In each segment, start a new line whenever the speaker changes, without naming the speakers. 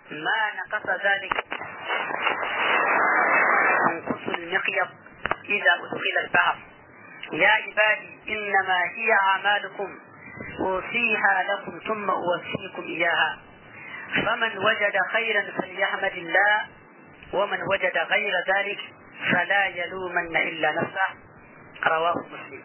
ما نقص ذلك ينقص المقيض إذا أدخل البحر يا عبادي إنما هي أعمالكم أوصيها لكم ثم أوفيكم إياها فمن وجد خيرا فليحمد الله ومن وجد غير ذلك فلا يلومن إلا نفسه رواه مسلم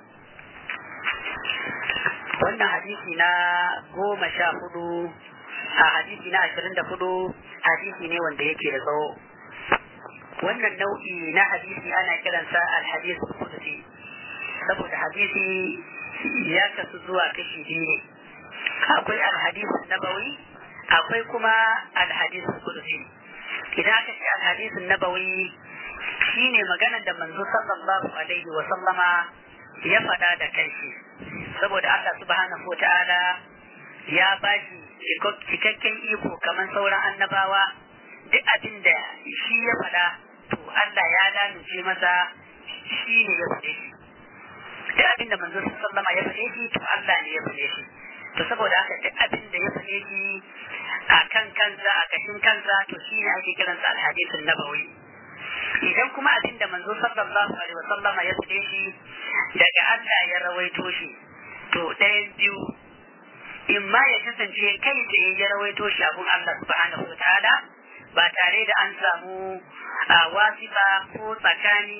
wannan hadisi na goma sha hudu a hadisi na ashirin da hudu hadisi ne wanda yake da tsawo wannan nau'i na hadisi ana kiransa alhadis kudusi saboda hadisi ya kasu zuwa kashi biyu ne akwai alhadis nabawi akwai kuma alhadis kudusi idan aka ce alhadis nabawi shine maganar da manzo sallallahu alaihi wa sallama ya faɗa da kanshi saboda Allah subhanahu wa ta'ala ya bashi cikakken iko kamar sauran annabawa duk abin da shi ya faɗa to Allah ya lamince masa shi ne ya faɗe shi duk abin da manzo sallama ya faɗe shi to Allah ne ya faɗe shi to saboda haka duk abin da ya faɗe shi a kan kansa a kashin kansa to shi ne ake kiransa alhadisun nabawi idan kuma abin da manzo sallallahu alaihi wasallama ya faɗe shi daga Allah ya rawaito shi to ɗayan biyu in ma ya kasance kai tsaye ya rawaito shi abun Allah subhanahu wa ta'ala ba tare da an samu wasifa ko tsakani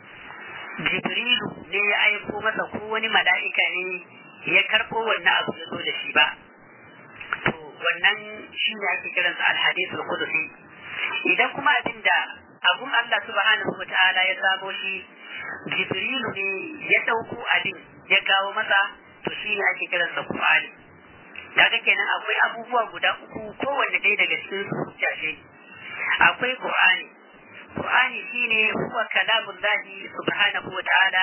jibrilu ne ya aiko masa ko wani mala'ika ne ya karɓo wannan abu ya zo da shi ba to wannan shi ne ake kiransa alhadisul qudusi idan kuma abin da abun Allah subhanahu wa ta'ala ya samo shi jibrilu ne ya ɗauko abin ya kawo masa to shi ne ake kiransa qur'ani kaga kenan akwai abubuwa guda uku kowanne ɗaya daga cikin su hujja akwai qur'ani qur'ani shine huwa kalamullahi subhanahu wa ta'ala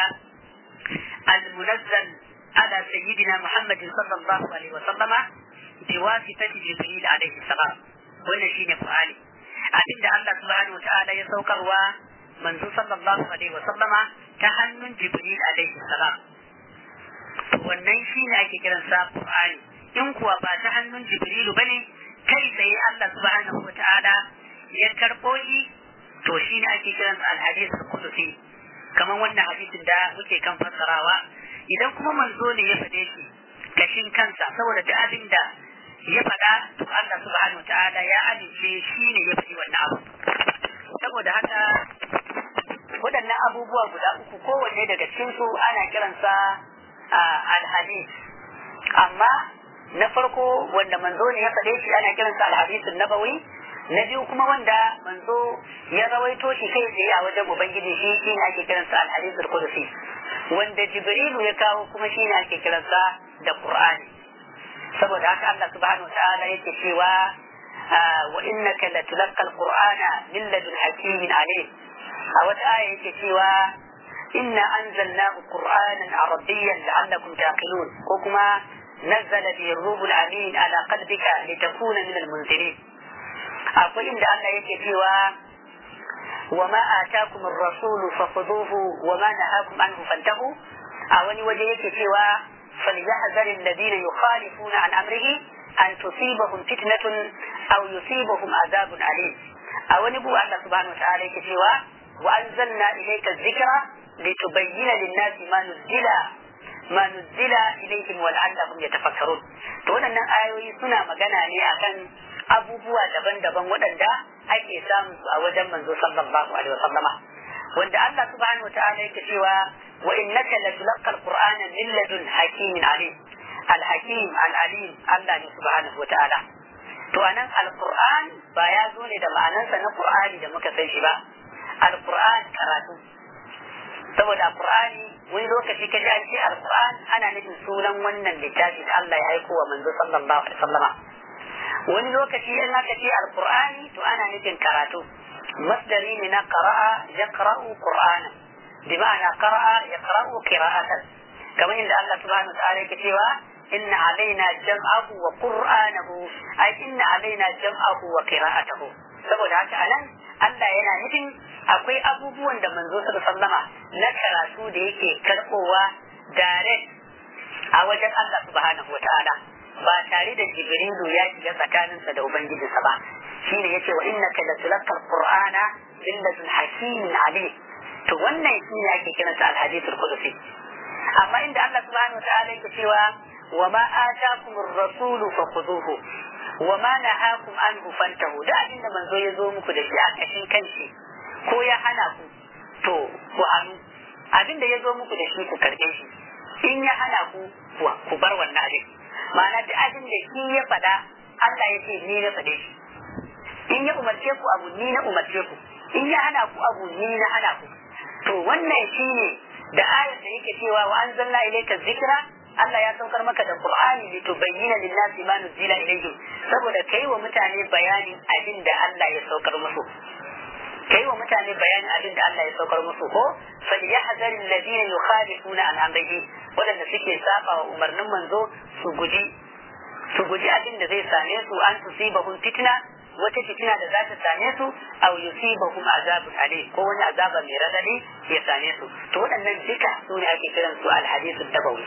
al-munazzal ala sayyidina muhammad sallallahu alaihi wa sallama biwasitati jibril alaihi salam wannan shine qur'ani abinda Allah subhanahu wa ta'ala ya saukarwa manzo sallallahu alaihi wa sallama ta hannun jibril alaihi salam wannan shine ake kiransa qur'ani in kuwa ba ta hannun jibrilu bane kai tsaye Allah subhanahu wa ta'ala ya karɓo shi to shi ne ake kiran alhadis kudusi kamar wannan hadisin da muke kan fassarawa idan kuma manzo ne ya faɗe shi kashin kansa saboda da abin da ya faɗa to Allah subhanahu wa ta'ala ya amince shi ne ya faɗi wannan abu saboda haka waɗannan abubuwa guda uku kowanne daga cikin su ana kiransa alhadis amma na farko wanda manzo ne ya faɗe shi ana kiransa alhadisun nabawi na biyu kuma wanda manzo ya rawaito shi kai tsaye a wajen ubangiji shi shi ne ake kiransa alhadisul qudusi wanda jibrilu ya kawo kuma shi ne ake kiransa da qur'ani saboda haka Allah subhanahu ta'ala yake cewa wa innaka latulqa alqur'ana min ladun hakimin alim a wata aya yake cewa inna anzalnahu qur'anan arabiyyan la'allakum taqilun ko kuma نزل به الروح الأمين على قلبك لتكون من المنذرين akwai inda Allah yake cewa wa ma atakum ar-rasul fakhudhuhu wa ma nahakum anhu fantahu a wani waje yake cewa falyahzar alladhina yukhalifuna an amrihi an tusibahum fitnatun aw yusibahum adhabun alim a wani bu Allah subhanahu wa ta'ala yake cewa wa anzalna ilayka adh-dhikra litubayyana lin-nasi ma nuzila ma nuzila ilayhim wa la'allahum yatafakkarun to waɗannan ayoyi suna magana ne akan abubuwa daban-daban waɗanda ake samu a wajen manzo sallallahu alaihi wasallama wanda Allah subhanahu wataala yake cewa wa innaka latulqa alqur'ana min ladun hakimin alim alhakim alalim Allah ne subhanahu wataala to anan alqur'an ba ya zo ne da ma'anarsa na qur'ani da muka san shi ba alqur'an karatu saboda qur'ani wani lokaci kaji an ce alqur'an ana nufin sunan wannan littafi da Allah ya aiko wa manzo sallallahu alaihi wasallama wani lokaci in aka ce alqur'ani to ana nufin karatu masdari ne na qara'a yaqra'u qur'ana bi ma'ana qara'a yaqra'u qira'atan kamar inda Allah subhanahu wa ta'ala yake cewa inna alaina jam'ahu wa qur'anahu ay inna alaina jam'ahu wa qira'atahu saboda haka anan Allah yana nufin akwai abubuwan da manzo sallama na karatu da yake karbowa direct a wajen Allah subhanahu wa ta'ala ba tare da jibrilu ya shiga tsakaninsa da ubangijinsa ba shine yace wa innaka latulqa alqur'ana min ladun hakimin alim to wannan shine ake kiransa alhadith alqudsi amma inda Allah subhanahu wataala yake cewa wa ma atakum ar-rasul fakhuduhu wa ma nahakum anhu fantahu da abin da manzo ya zo muku da shi a kashin kanshi ko ya hana ku to ku hannu abin da ya zo muku da shi ku karbe shi in ya hana ku ku bar wannan abin ma'ana duk abin da shi ya faɗa Allah ya ce ni na faɗe shi in ya umarce ku abu ni na umarce ku in ya hana ku abu ni na hana ku to wannan shine da ayar da yake cewa wa anzalna ilayka dhikra Allah ya saukar maka da Qur'ani li tubayyana lin-nasi ma nuzila ilayhim saboda kai wa mutane bayanin abin da Allah ya saukar musu kai wa mutane bayanin abin da Allah ya saukar musu ko falyahzar alladhina yukhalifuna an amrihi wadanda suke saba wa umarnin manzo su guji su guji abin da zai same su an tusibahum fitna wata fitina da za ta same su aw yusibahum azabun alim ko wani azaba mai radadi ya same su to waɗannan duka su ne ake kiran su alhadithud dabawi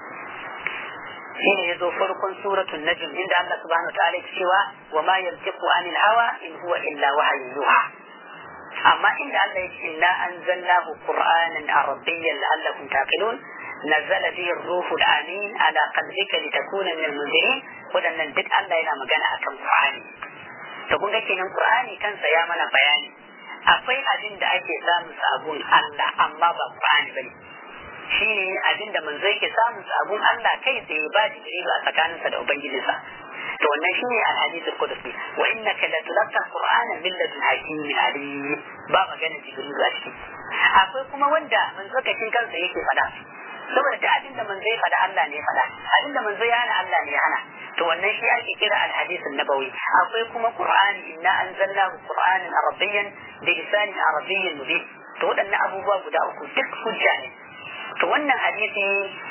shine yazo farkon suratul najm inda Allah subhanahu wataala ya cewa wa ma yantiqu anil hawa in huwa illa wahyun yuha amma inda Allah ya ce inna anzalnahu qur'anan arabiyyan la'allakum taqilun نزل به الروح الامين على قلبك لتكون من المنذرين waɗannan duk Allah yana magana akan Qur'ani to kun ga kenan Qur'ani kansa ya mana bayani akwai abin da ake samun sabon Allah amma ba Qur'ani bane shine abin da manzo yake samun sabon Allah kai tsaye ba shi da a tsakaninsa da ubangijinsa to wannan shine al-hadithul qudsi wa innaka la tulqa qur'ana min ladun hakimin alim ba magana jibril a ciki akwai kuma wanda manzo kacin kansa yake fada saboda da abin da manzo ya fada Allah ne ya fada abin da manzo ya hana Allah ne ya hana to wannan shi ake kira al-hadith nabawi akwai kuma qur'ani inna anzalnahu qur'anan arabiyyan bi lisanin arabiyyin mubin to waɗannan abubuwa guda uku duk hujja ne to wannan hadisi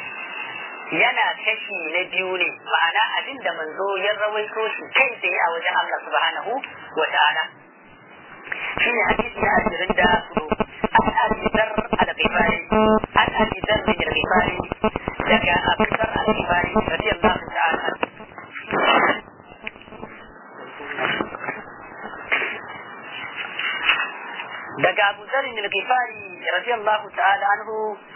yana kashi na biyu ne ma'ana abin da manzo ya rawaito shi kai tsaye a wajen Allah subhanahu wa ta'ala shi ne hadisi na ashirin da hudu an abidar al-ghifari an abidar min al-ghifari daga abidar al-ghifari radiyallahu ta'ala daga Abu Dharr al-Ghifari radiyallahu ta'ala anhu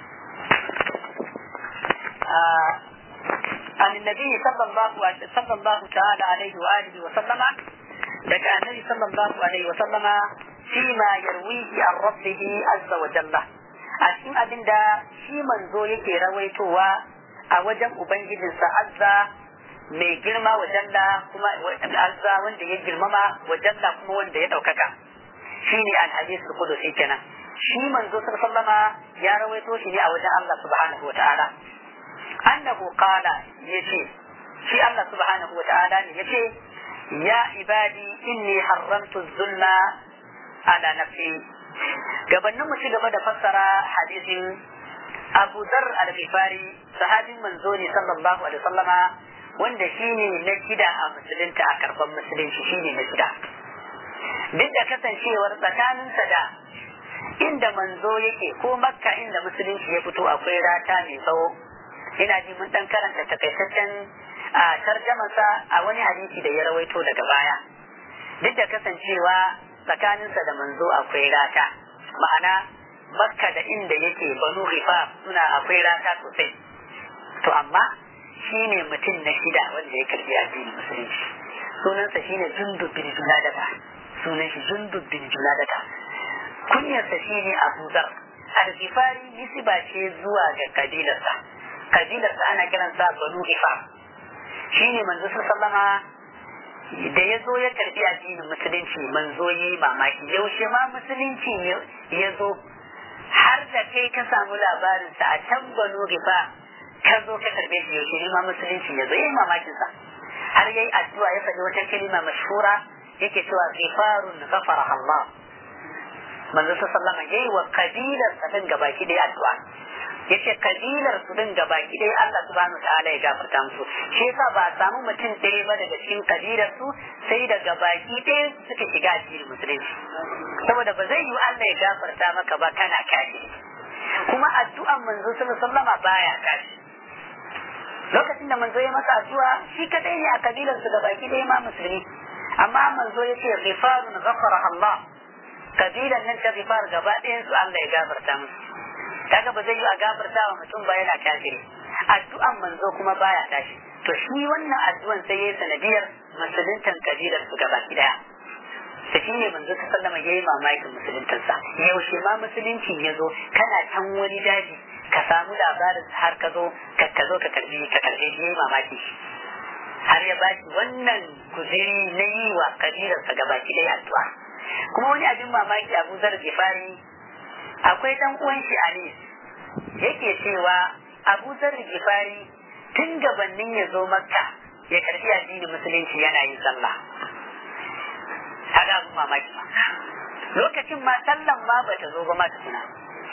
عن النبي صلى الله صلى الله تعالى عليه واله وسلم لك النبي صلى الله عليه وسلم فيما يرويه عن ربه عز وجل أشين أبن دا شي منزو يكي رويتوا أوجم أبنجد عز mai girma wa jalla kuma azza wanda ya girmama wa jalla kuma wanda ya ɗaukaka shine al-hadith al-qudusi kenan shi manzo sallallahu ya rawaito shi ne a wajen Allah subhanahu wa ta'ala annahu qala yace shi Allah subhanahu wa ta'ala ne yace ya ibadi inni haramtu zulma ala nafsi gabanin mu ci gaba da fassara hadisin Abu Dharr al-Ghifari sahabin manzo ne sallallahu alaihi wasallama wanda shine na shida a musulunta a karban musulunci shine na shida duk da kasancewar tsakaninsa da inda manzo yake ko makka inda musulunci ya fito akwai rata mai tsawo ina ji mun dan karanta takaitaccen a tarjamansa a wani hadisi da ya rawaito daga baya duk da kasancewa tsakaninsa da manzo akwai rata ma'ana makka da inda yake banu rifa suna akwai rata sosai to amma shi ne mutum na shida wanda ya karbi addinin musulunci sunansa shine jundub bin junadata sunan shi jundub bin junadata kunyarsa shine abu zar al-ghifari nisba ce zuwa ga kabilarsa kabilarsa ana kiransa banu gifar shi ne manzo sallama da ya zo ya karbi addinin musulunci manzo yi mamaki yaushe ma musulunci ya zo har da kai ka samu labarinsa a can banu gifar ka zo ka karbe shi yaushe ne ma musulunci ya zo yi mamakin sa har yayi addu'a ya faɗi wata kalima mashhura yake cewa ghifarun ghafara Allah manzo sallama yayi wa kabilar sa din gabaki da addu'a yace kabilar su din gabaki dai Allah subhanahu ta'ala ya gafarta musu shi yasa ba a samu mutum ɗaya ba daga cikin kabilar su sai da gabaki ɗaya suka shiga addinin musulunci saboda ba zai yi Allah ya gafarta maka ba kana kashi kuma addu'an manzo sallama baya kashi lokacin da manzo ya masa addu'a shi kadai ne a kabilar su gabaki ɗaya ma musulmi amma manzo ya ce ghifarun ghafara Allah kabilan nan ta ghifar gaba ɗayan su Allah ya gafarta musu kaga ba zai yi a gafarta wa mutum ba yana kafiri addu'an manzo kuma baya tashi to shi wannan addu'an sai ya yi sanadiyar musuluntan kabilar su gaba daya da shi ne manzo ta sallama ya yi mamakin musuluntarsa yaushe ma musuluncin ya zo kana can wani daji ka samu labarin har ka zo ka zo ka karbi ka karbe shi ya yi mamaki shi har ya bashi wannan kuziri na yi wa kabilarsa gaba daya addu'a kuma wani abin mamaki abu zar gifari akwai dan uwan shi ali yake cewa abu zar gifari tun gabanin ya zo makka ya karbi addinin musulunci yana yin sallah kaga abin mamaki ba lokacin ma sallan ma bata zo ba ma tukuna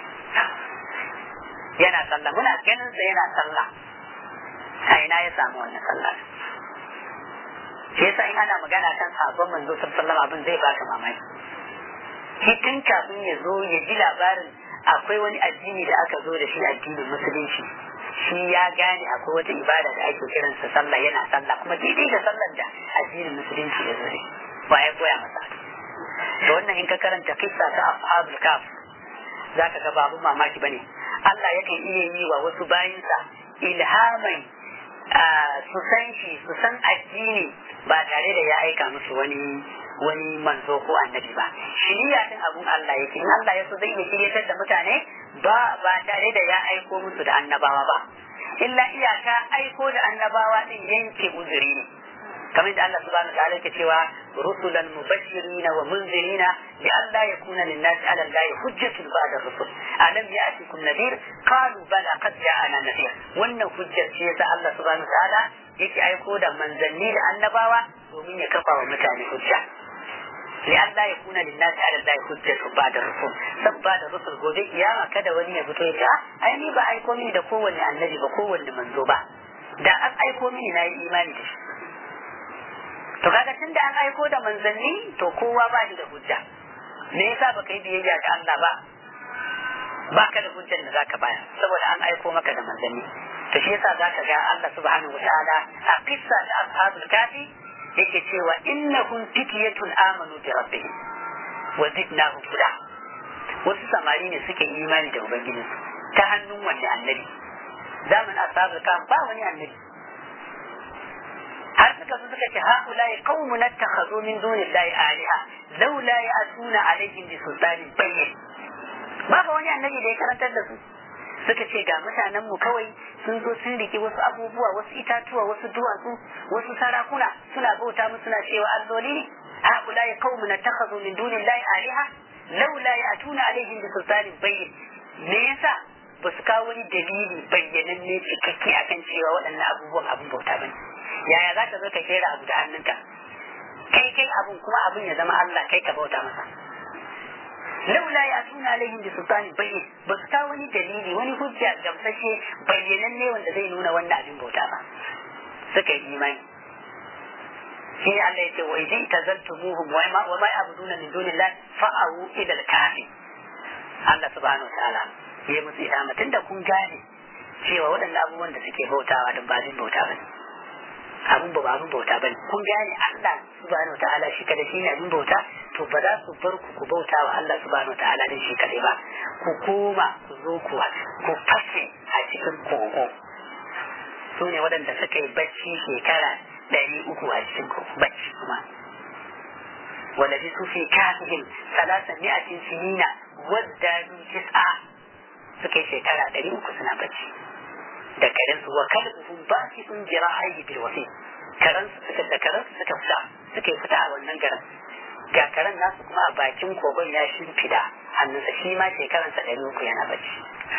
yana sallah muna ganin sa yana sallah a ina ya samu wannan sallah shi yasa in ana magana kan sabon manzo sallallahu abin zai baka mamaki shi tun kafin ya zo ya ji labarin akwai wani addini da aka zo da shi addinin musulunci shi ya gane akwai wata ibada da ake kiransa sallah yana sallah kuma daidai da sallar da addinin musulunci ya zo da ba ya koya masa to wannan in ka karanta kissa ta ashabul kaf zaka ga babu mamaki bane Allah yakan iya yi wa wasu bayinsa ilhamai su san shi su san addini ba tare da ya aika musu wani wani manzo ko annabi ba shiriya din abun Allah yake in Allah ya so zai iya shiryatar da mutane ba ba tare da ya aiko musu da annabawa ba illa iyaka aiko da annabawa din yanke uzuri ne kamar da Allah subhanahu wa ta'ala yake cewa rusulan mubashirin wa munzirina li alla yakuna lin nasi ala allahi hujjatun ba'da rusul alam ya'tikum nadhir qalu bala qad ja'ana nadhir wannan hujjar ce yasa Allah subhanahu wa ta'ala yake aiko da manzanni da annabawa domin ya kafa wa mutane hujja li alla yakuna lin nasi ala allahi hujjatun ba'da rusul sabba da rusul gobe kiyama kada wani ya fito ya ce ai ni ba aiko mini da kowanne annabi ba kowanne manzo ba da an aiko mini na yi imani da shi to kaga tun da an aiko da manzanni to kowa ba shi da hujja me yasa baka yi biyayya ga Allah ba baka da hujjar da zaka bayar saboda an aiko maka da manzanni to shi yasa zaka ga Allah subhanahu wataala a qissa da ashabul kafi yake cewa innahum fityatun amanu bi rabbihim wa zidnahum huda wasu samari ne suke imani da ubangiji ta hannun wani annabi zamanin ashabul kafi ba wani annabi har suka zo suka ce haulai qaumun attakhadhu min dunillahi aliha laula ya'tuna alaihim bi sultanin bayyin babu wani annabi da ya karantar da su suka ce ga mutanen mu kawai sun zo sun rike wasu abubuwa wasu itatuwa wasu duwatsu wasu sarakuna suna bauta musu suna cewa alloli ne haulai qaumun attakhadhu min dunillahi aliha laula ya'tuna alaihim bi sultanin bayyin me yasa ba su kawo wani dalili bayyananne cikakke akan cewa waɗannan abubuwan abin bauta bane yaya za ka zo ka kera abu da hannunka kai kai abun kuma abun ya zama Allah kai ka bauta masa laula ya tuna alaihim bi sultani bayyin ba su kawo wani dalili wani hujja gamsashe bayyananne wanda zai nuna wannan abin bauta ba suka yi imani shi ne Allah ya ce wa idin tazaltumuhum wa ma wa ma ya'buduna min dunillah fa'u ila al-kafi Allah subhanahu wa ta'ala ya musu ilama tunda kun gane cewa waɗannan abubuwan da suke bautawa don ba abin bauta bane abin ba abin bauta bane kun gane Allah subhanahu wataala shi kada shi ne abin bauta to ba za su bar ku ku bauta wa Allah subhanahu wataala din shi kadai ba ku koma ku zo ku ku fashe a cikin kogo su ne waɗanda suka yi bacci shekara ɗari uku a cikin bacci kuma wanda bi su fi kafihim salasa mi'atin sinina wadda tis'a suka yi shekara ɗari uku suna bacci da karen su wa kalbuhum basitun jira'aihi bil wasi karen su suka da karen su suka fita suka fita a wannan garin ga karen nasu kuma a bakin kogon ya shimfida hannunsa shi ma shekaran sa ɗari uku yana bacci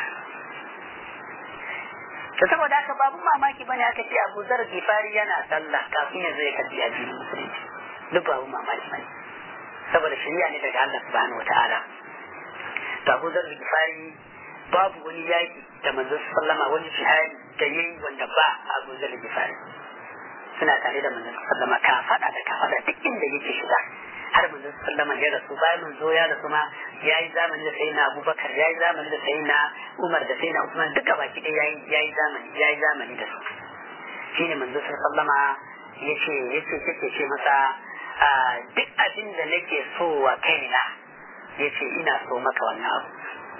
to saboda haka babu mamaki bane aka ce Abu Zar Gifari yana sallah kafin ya zo ya karbi addinin musulunci duk babu mamaki bane saboda shari'a ne daga Allah subhanahu wataala to Abu Zar Gifari babu wani yaki da manzo sallama wani jihadi da yayi wanda ba Abu Zar Gifari suna tare da manzo sallama ka fada da ka fada duk inda yake shiga har manzo sallama ya rasu bayan manzo ya rasu ma yayi zamani da sayyidina Abubakar yayi zamani da sayyidina Umar da sayyidina Usman duka baki ɗaya yayi yayi zamani yayi zamani da su shine manzo sallama yace yace yake ce masa
duk abin da nake so wa kaina ya ce ina so maka wannan abu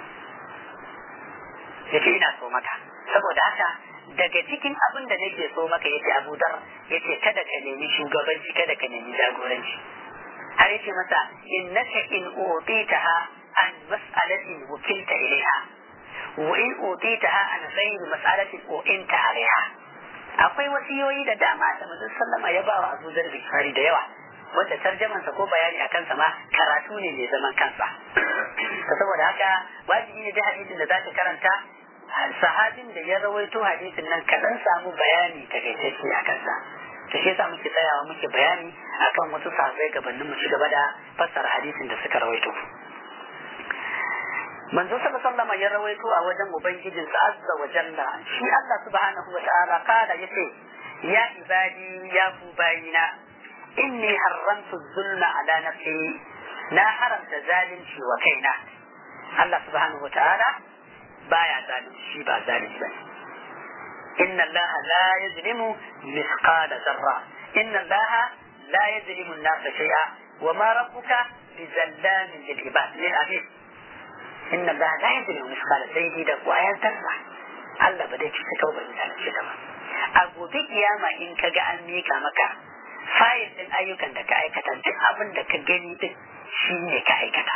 ya ce ina so maka saboda haka daga cikin abin da nake so maka ya ce abu dar ya ce kada ka nemi shugabanci kada ka nemi jagoranci har ya ce masa innaka in utitaha an mas'alatin wukilta ilaiha wa in utitaha an ghayri mas'alatin u'inta alaiha akwai wasiyoyi da dama da manzon sallama ya ba wa Abu Dharr Bifari da yawa wanda tarjamansa ko bayani a kansa ma karatu ne mai zaman kansa ta saboda haka wajibi ne da hadisin da zaka karanta sahabin da ya rawaito hadisin nan kaɗan samu bayani takaitacce a kansa to shi yasa muke tsayawa muke bayani akan wasu sahabbai gabanin mu ci gaba da fassara hadisin da suka rawaito manzo sallallahu alaihi ya rawaito a wajen ubangijin sa azza wa jalla shi Allah subhanahu wa ta'ala kada yace ya ibadi ya ku bayina inni haramtu zulma ala nafsi na haramta zalunci wa kaina Allah subhanahu wa ta'ala baya zalunci ba zalunci bane inna Allah la yazlimu mithqala dharra inna Allah la yazlimu an-nasa shay'a wa ma rabbuka bizallamin lil ibad lil abid inna Allah la yadri misqala sayyidi da kwayan tarra Allah ba zai ci ta ba da shi ba a gobe kiyama in ka ga an mika maka fayil din ayyukan da ka aikata duk abin da ka gani din shi ne ka aikata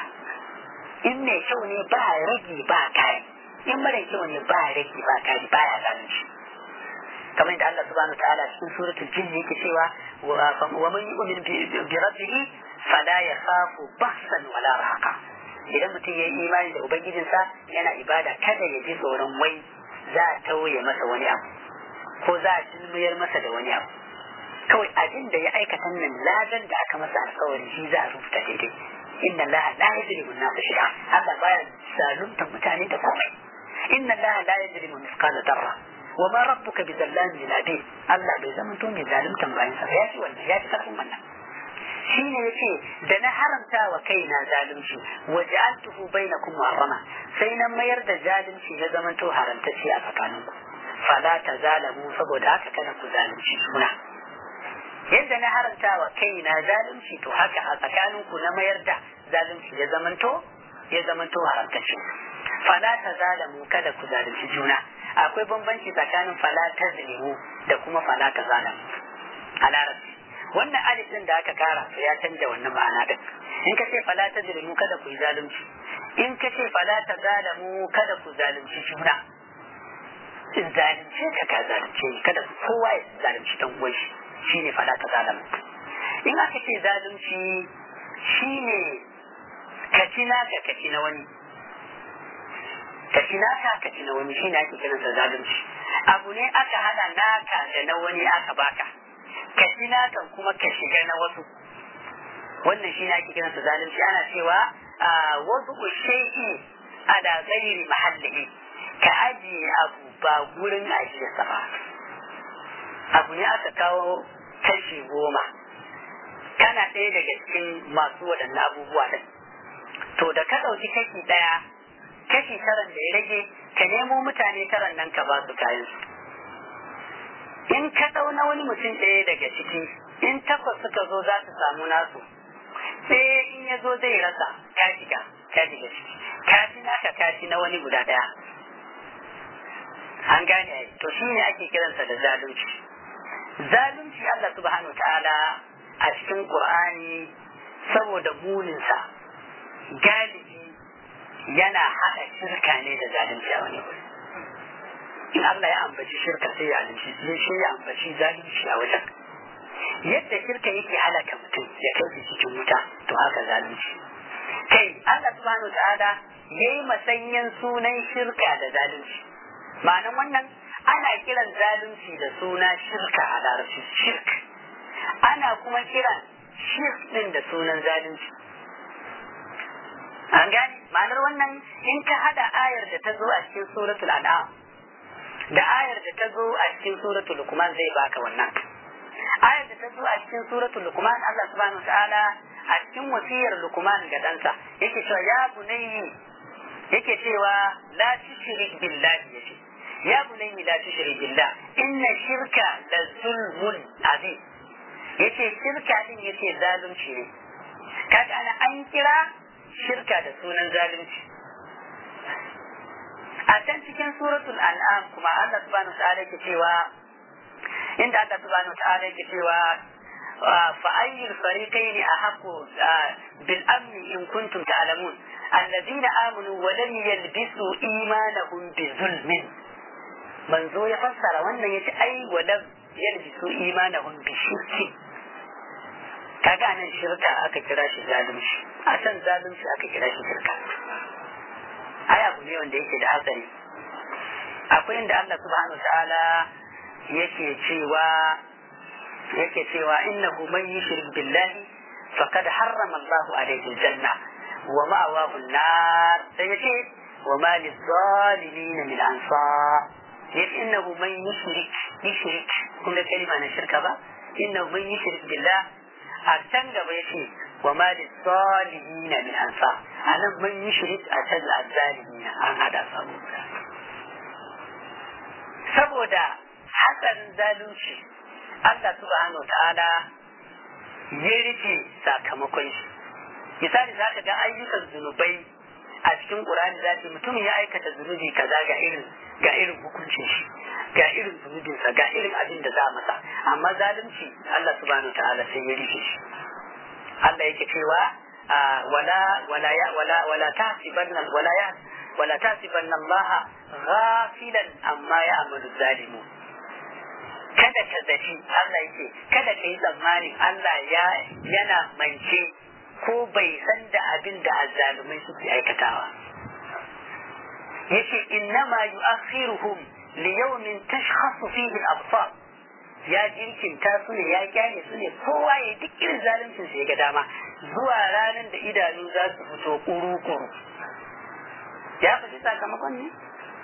in mai kyau ne ba rage ba kai in mara kyau ne ba rage ba kai ba ya zalunci kamar yadda Allah subhanahu wa ta'ala cikin suratul jin yake cewa wa man yu'min bi rabbihi fala yakhafu bahsan wala rahaqa idan mutum ya yi imani da ubangijinsa yana ibada kada ya ji tsoron wai za a tauye masa wani abu ko za a tilmiyar masa da wani abu kawai abin da ya aikata nan ladan da aka masa alkawari shi za a rubuta daidai inna allaha la yajrimu an-nasa shay'a Allah baya zalunta mutane da komai inna allaha la yajrimu mithqala darra wa ma rabbuka bizallamin lil abid Allah bai zama to mai zaluntan bayan sa ya ci wannan ya ci karfin wannan shi ne ya ce da na haramta wa kaina zalunci wa ja'altuhu bainakum muharrama sai na mayar da zalunci ya zama to haramtacce a tsakaninku fala ta zalamu saboda haka kada ku zalunci juna yadda na haramta wa kaina zalunci to haka a tsakaninku na mayar da zalunci ya zama to ya zama to haramtacce fala ta zalamu kada ku zalunci juna akwai bambanci tsakanin fala ta zalimu da kuma fala ta zalamu a larabci wannan alif din da aka kara to ya canja wannan ma'ana din in ka ce fala ta zalimu kada ku yi zalunci in ka ce fala ta zalamu kada ku zalunci juna in zalunce ka ka zalunce ni kada kowa ya zalunci dan uwan shi shine fala ta zalamu in aka ce zalunci shine ka ci naka ka ci na wani ka ci naka ka ci na wani shine ake kiransa zalunci abu ne aka hada naka da na wani aka baka ka ci nakan kuma ka shiga na wasu wannan shi ake kiransa zalunci ana cewa wasu shay'i ala ghairi mahallihi ka ajiye abu ba gurin ajiye sa ba abu ne aka kawo kashi goma kana ɗaya daga cikin masu waɗannan abubuwa ɗin to da ka ɗauki kashi ɗaya kashi taran da ya rage ka nemo mutane taran nan ka ba su kayan su in ka ɗau na wani mutum ɗaya daga ciki in takwas suka zo za su samu nasu sai in ya zo zai rasa ka shiga ka shiga ciki ka ci naka ka ci na wani guda ɗaya an gane to shi ne ake kiransa da zalunci zalunci Allah subhanahu ta'ala a cikin Qur'ani saboda muninsa galibi yana haɗa shirka ne da zalunci a wani wuri in Allah ya ambaci shirka sai ya zalunci sai shi ya ambaci zalunci a wajen yadda shirka yake halaka mutum ya kai cikin wuta to haka zalunci kai Allah subhanahu ta'ala yayi masanyan sunan shirka da zalunci ma'anan wannan ana kiran zalunci da suna shirka a larabci shirk ana kuma kiran shirk din da sunan zalunci an gane ma'anar wannan in ka hada ayar da ta zo a cikin suratul an'am da ayar da ta zo a cikin suratul luqman zai baka wannan ayar da ta zo a cikin suratul luqman Allah subhanahu wataala a cikin wasiyar luqman ga ɗansa yake cewa ya bunayyi yake cewa la tushrik billahi yace ya bunayyi la tushrik billah inna shirka la zulmun azim yace shirka din yace zalunci ne kaga ana an kira shirka da sunan zalunci a can cikin suratul an'am kuma Allah subhanahu wa ta'ala yake cewa inda Allah subhanahu wa ta'ala yake cewa fa ayyul fariqaini ahqqu bil amni in kuntum ta'lamun alladhina amanu wa lam yalbisu imanahum bi zulmin manzo ya fassara wannan yace ai wa lam yalbisu imanahum bi shirki kaga nan shirka aka kira shi zalunci a can zalunci aka kira shi shirka ai abu ne wanda yake da hatsari akwai inda Allah subhanahu ta'ala yake cewa yake cewa innahu man yushrik billahi faqad harrama Allahu alayhi aljanna wa ma'awahu an-nar sai yace wa ma lizalimin min ansar yace innahu man yushrik yushrik kun ga kalma na shirka ba innahu man yushrik billah a can gaba yace wa ma lizalimin min ansar anan man yushrik a can al-zalimin an hada samu saboda hatsarin zalunci Allah subhanahu wa ta'ala ya rike sakamakon shi misali za ka ga ayyukan zunubai a cikin ƙur'ani za ce mutum ya aikata zunubi kaza ga irin ga irin hukuncin shi ga irin zunubinsa ga irin abin da za a masa amma zalunci Allah subhanahu wa ta'ala sai ya rike shi Allah yake cewa wala wala ya wala wala tahsibanna wala ya wala tahsibanna Allah ghafilan amma ya'malu zalimun kada ka zaci Allah yake kada ka yi tsammanin Allah ya yana mance ko bai san da abin da azzalumai suke aikatawa yace innama yu'akhiruhum li yawmin tashkhasu fihi al-absar ya jinkinta su ne ya kyale su ne kowa ya duk irin zaluncin sa ya ga dama zuwa ranar da idanu za su fito kuru-kuru ya fi sakamakon ne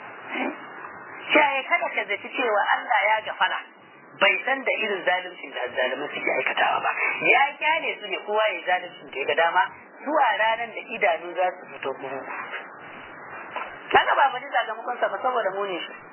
Shaye kada ka zaci cewa Allah ya gafala bai san da irin zaluncin da zalumin suke aikatawa ba ya kyale su ne kowa ya zaluncin da ya ga dama zuwa ranar da idanu za su fito kuru kaga ba bani sakamakon sa ba saboda mu ne shi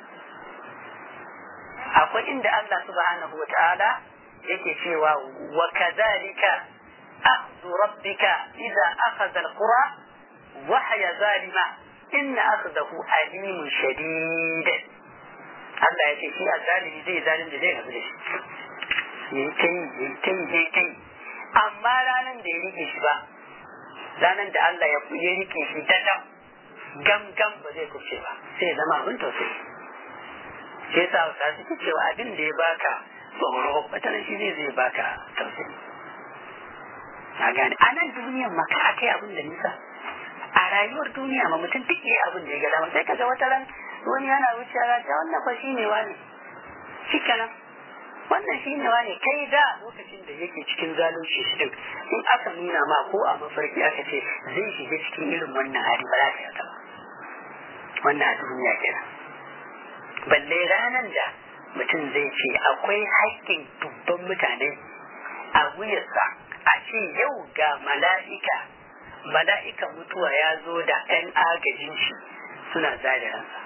akwai inda Allah subhanahu wa ta'ala yake cewa wa kadhalika akhdhu rabbika idza akhadha alqura wa hiya zalima inna akhdahu alimun shadid Allah ya ce shi a zalimi zai zalim da zai rabu da shi yayi kai yayi kai yayi kai amma ranan da ya rike shi ba ranan da Allah ya ya rike shi dadam gam gam ba zai kuce ba sai zama abin tausayi sai sa sa suke cewa abin da ya baka tsoro wata shi zai zai baka tausayi a gane a nan duniyan maka akai abin da nisa a rayuwar duniya ma mutum duk yayi abin da ya ga dama sai kaga wata ran wani yana wucewa ta wannan fa shine wani shikenan wannan shine wani kai da lokacin da yake cikin zalunci shi din in aka nuna ma ko a mafarki aka ce zai shiga cikin irin wannan hali ba za ka yarda ba wannan a duniya kenan balle ranar da mutum zai ce akwai haƙƙin dubban mutane a wuyarsa a ce yau ga mala'ika mala'ika mutuwa ya zo da 'yan agajin shi suna zada ransa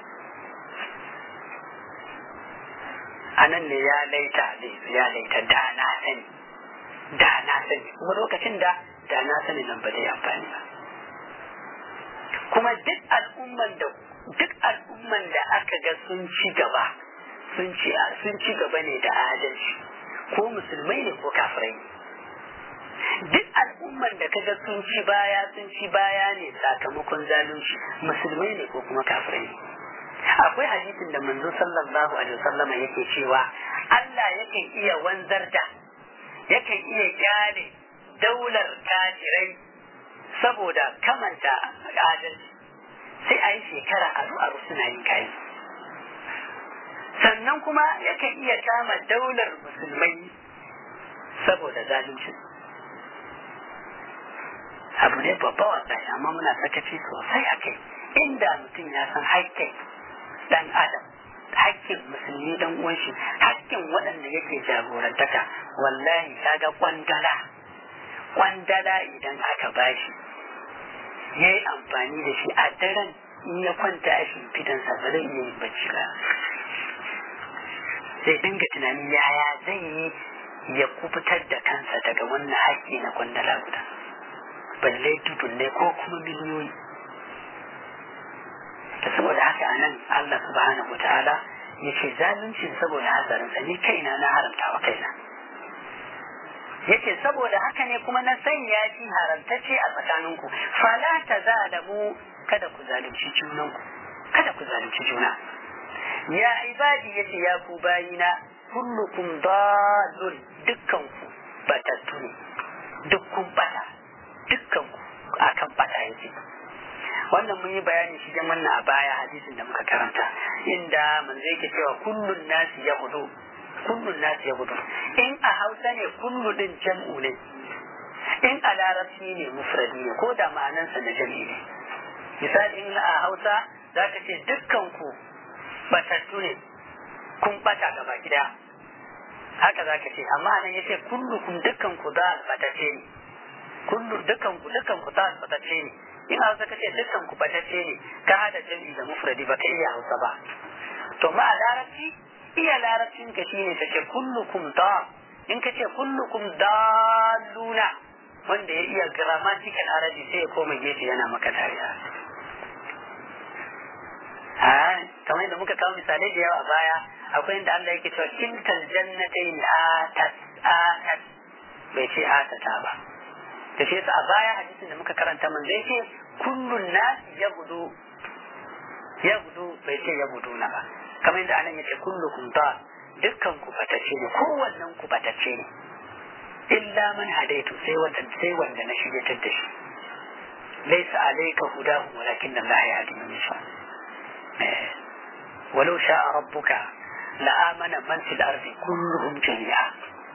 a nan ne ya laita ya laita da na sani da na sani kuma lokacin da da na sani nan ba zai amfani ba kuma duk al'umman da duk al'umman da aka ga sun ci gaba sun ci sun ci gaba ne da adalci ko musulmai ne ko kafirai duk al'umman da kaga sun ci baya sun ci baya ne sakamakon zalunci musulmai ne ko kuma kafirai ne akwai hadisin da manzo sallallahu alaihi wasallam yake cewa Allah yakan iya wanzar da yakan iya kyale daular kafirai saboda kamanta adalci sai a yi shekara aru aru suna yin kayi sannan kuma yakan iya kama daular musulmai saboda zalunci abu ne babba wallahi amma muna sakaci sosai a kai inda mutum ya san haƙƙin dan adam haƙƙin musulmi dan uwan shi haƙƙin waɗanda yake jagorantaka wallahi kaga kwandala kwandala idan aka bashi ya yi amfani da shi a daren in ya kwanta a shimfidansa ba zai iya yin bacci ba zai dinga tunanin yaya zai yi ya kubutar da kansa daga wannan haƙƙi na kwandala guda balle ne ko kuma miliyoyi da saboda haka anan Allah subhanahu wa ta'ala ya ce zalunci saboda hatsarinsa ni kaina na haramta wa kaina yace saboda haka ne kuma na sanya shi haramtacce a tsakaninku fala ta zalamu kada ku zalunci junanku kada ku zalunci juna ya ibadi yace ya ku bayina kullukum dalun dukkanku batattu ne dukkun bata dukkanku akan bata yake wannan mun yi bayani shi jan wannan a baya hadisin da muka karanta inda manzo yake cewa kullun nasi ya hudu kullun nasi ya hudu in a hausa ne kullu din jam'u ne in a larabci ne mufradi ne ko da ma'anansa na jam'i ne misali in a hausa za ka ce dukkan ku batattu ne kun bata gaba gida haka za ka ce amma nan yace kullu kun dukkan ku za batacce ne kullu dukkan ku dukkan ku za batacce ne in hausa ka ce dukkan ku batacce ne ka hada jam'i da mufradi ba ka iya hausa ba to ma a larabci iya larabcin ka shine ka ce kullukum da in ka ce kullukum daluna wanda ya iya grammatical arabi sai ya koma gefe yana maka dariya ha kamar yadda muka kawo misalai da yawa a baya akwai inda Allah yake cewa kintal jannatain atat atat bai ce atata ba da shi a baya hadisin da muka karanta man zai ce kullun nas yabudu yabudu bai ce yabuduna ba kamar yadda anan yace kullukum dal dukkan ku batacce ne kowannen ku batacce ne illa man hadaitu sai wanda sai wanda na shiryatar da shi laysa alayka hudahu walakin Allah yahdi man yasha ولو شاء ربك لآمن من في الأرض كلهم جميعا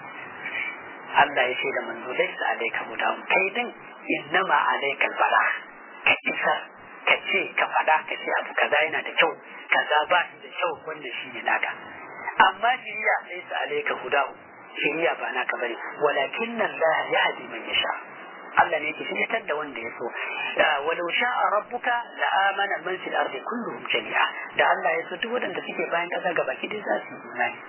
Allah ya ce da manzo laisa alayka hudahum kai din innama alaykal bala ka isa ka ce ka fada ka ce abu kaza yana da kyau kaza ba shi da kyau wanda shi ne naka amma shiriya laisa alayka hudahu shiriya ba naka bane walakin Allah yahdi man yasha Allah ne yake shiryatar da wanda ya so walau sha'a rabbuka la amana man fil ardi kulluhum jami'a da Allah ya so duk wanda suke bayan kasa gaba ki dai za su yi imani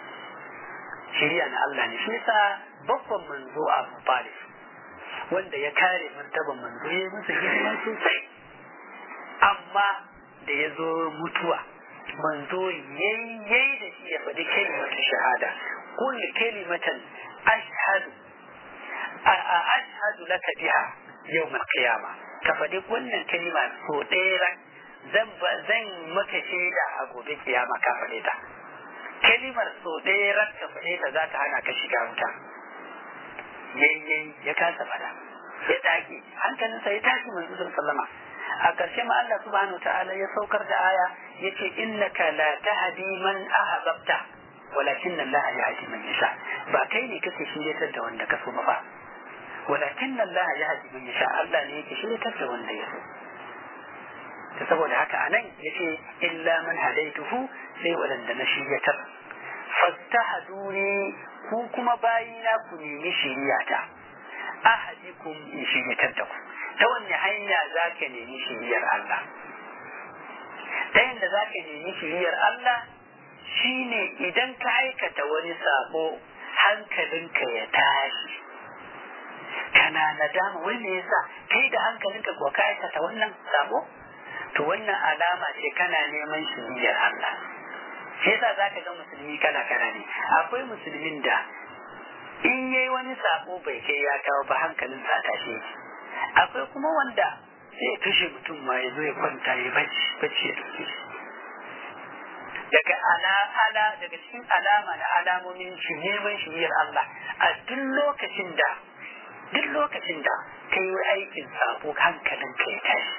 shiriya na Allah ne shi yasa babban manzo Abu Talib wanda ya kare martaban manzo ya yi masa hidima sosai amma da ya zo mutuwa manzo yayi da shi ya faɗi kalimatu shahada kullu kalimatan ashhadu ashhadu laka biha yawm al-qiyama ka faɗi wannan kalima so ɗaya zan zan maka shaida a gobe kiyama ka faɗe ta kalimar so ɗaya ran ka faɗe ta za ta hana ka shiga wuta yayyayi ya kasa faɗa ya dage hankalinsa ya tashi manzo sallama a ƙarshe ma Allah subhanahu wa ta'ala ya saukar da aya yace innaka la tahdi man ahbabta walakin Allah yahdi man yasha ba kai ne kake shiryatar da wanda ka so ba walakin Allah yahdi man yasha Allah ne yake shiryatar da wanda ya so ta saboda haka anan yace illa man hadaituhu sai wadanda na shiryatar fastahaduni ku kuma bayina ku nemi shiriyata ahadikum in shiryatar da ku ta wanne hanya za ka nemi shiriyar Allah ta yadda za ka nemi shiriyar Allah shine idan ka aikata wani sabo hankalinka ya tashi kana nadama wai me yasa kai da hankalinka ko ka aikata wannan sabo to wannan alama ce kana neman shiriyar Allah shi yasa zaka ga musulmi kala kala ne akwai musulmin da in yayi wani sabo bai kai ya kawo ba hankalin sa tashi akwai kuma wanda sai kashe mutum ma ya zo ya kwanta ya bacci bacci ya dauke shi daga ala ala daga cikin alama na alamomin shi neman shiriyar Allah a duk lokacin da duk lokacin da kai yi aikin sabo hankalin ka ya tashi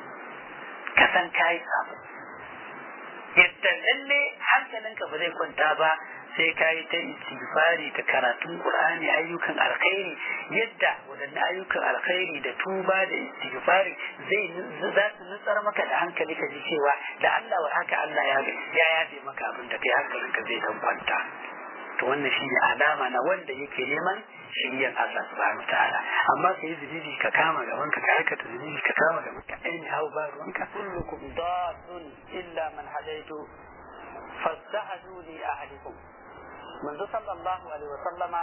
ka san ka yi sabo yadda lalle hankalinka ba zai kwanta ba sai ka yi ta istighfari da karatun qur'ani ayyukan alkhairi yadda waɗannan ayyukan alkhairi da tuba da istighfari zai za su nutsar maka da hankali ka ji cewa da Allah wa haka Allah ya ya yafe maka abin da kai hankalinka zai dan kwanta to wannan shi ne alama na wanda yake neman shiriyar Allah subhanahu ta'ala amma sai zunubi ka kama gaban ka aikata zunubi ka kama gaban ka aini hau ba ruwanka kullukum dalun illa man hadaitu fastahaduni ahadikum manzo sallallahu alaihi wa sallama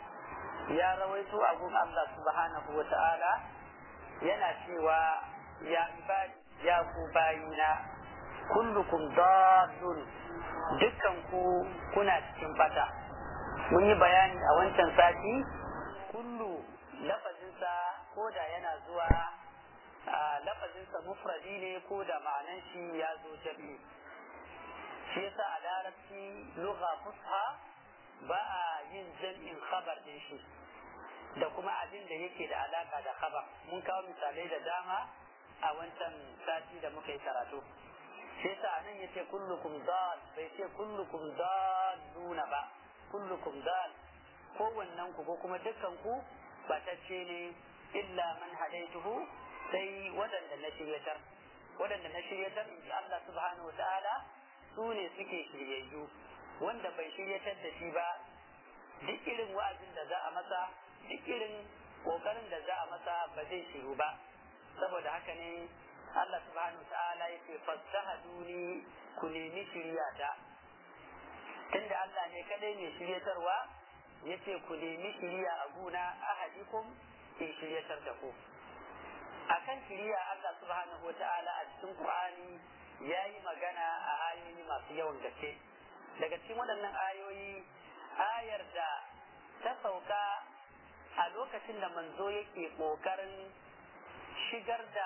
ya rawaito a gun Allah subhanahu wa ta'ala yana cewa ya ibadi ya ku bayina kullukum dallun dukkan ku kuna cikin bata mun yi bayani a wancan sati kullu lafazinsa ko da yana zuwa lafazinsa mufradi ne ko da ma'anan shi ya zo jami'i shi yasa a larabci lugha fusha ba a yin jam'in khabar din shi da kuma abin da yake da alaka da khabar mun kawo misalai da dama a wancan sati da muka yi karatu shi yasa nan yace kullukum dal bai ce kullukum dalluna ba kullukum dal kowannen ku ko kuma dukkan ku batacce ne illa man hadaituhu sai waɗanda na shiryatar waɗanda na shiryatar in ji Allah subhanahu wa ta'ala su ne suke shiryayyu wanda bai shiryatar da shi ba duk irin wa'azin da za a masa duk irin kokarin da za a masa ba zai shiru ba saboda haka ne Allah subhanahu wa ta'ala ya ce fassahaduni ku nemi shiryata tunda Allah ne kadai mai shiryatarwa ya ce ku nemi shirya a guna ahadikum in shiryatar da ku akan shiriya Allah subhanahu wa ta'ala a cikin Qur'ani ya yi magana a ayoyi masu yawan gaske daga cikin waɗannan ayoyi ayar da ta sauka a lokacin da manzo yake ƙoƙarin shigar da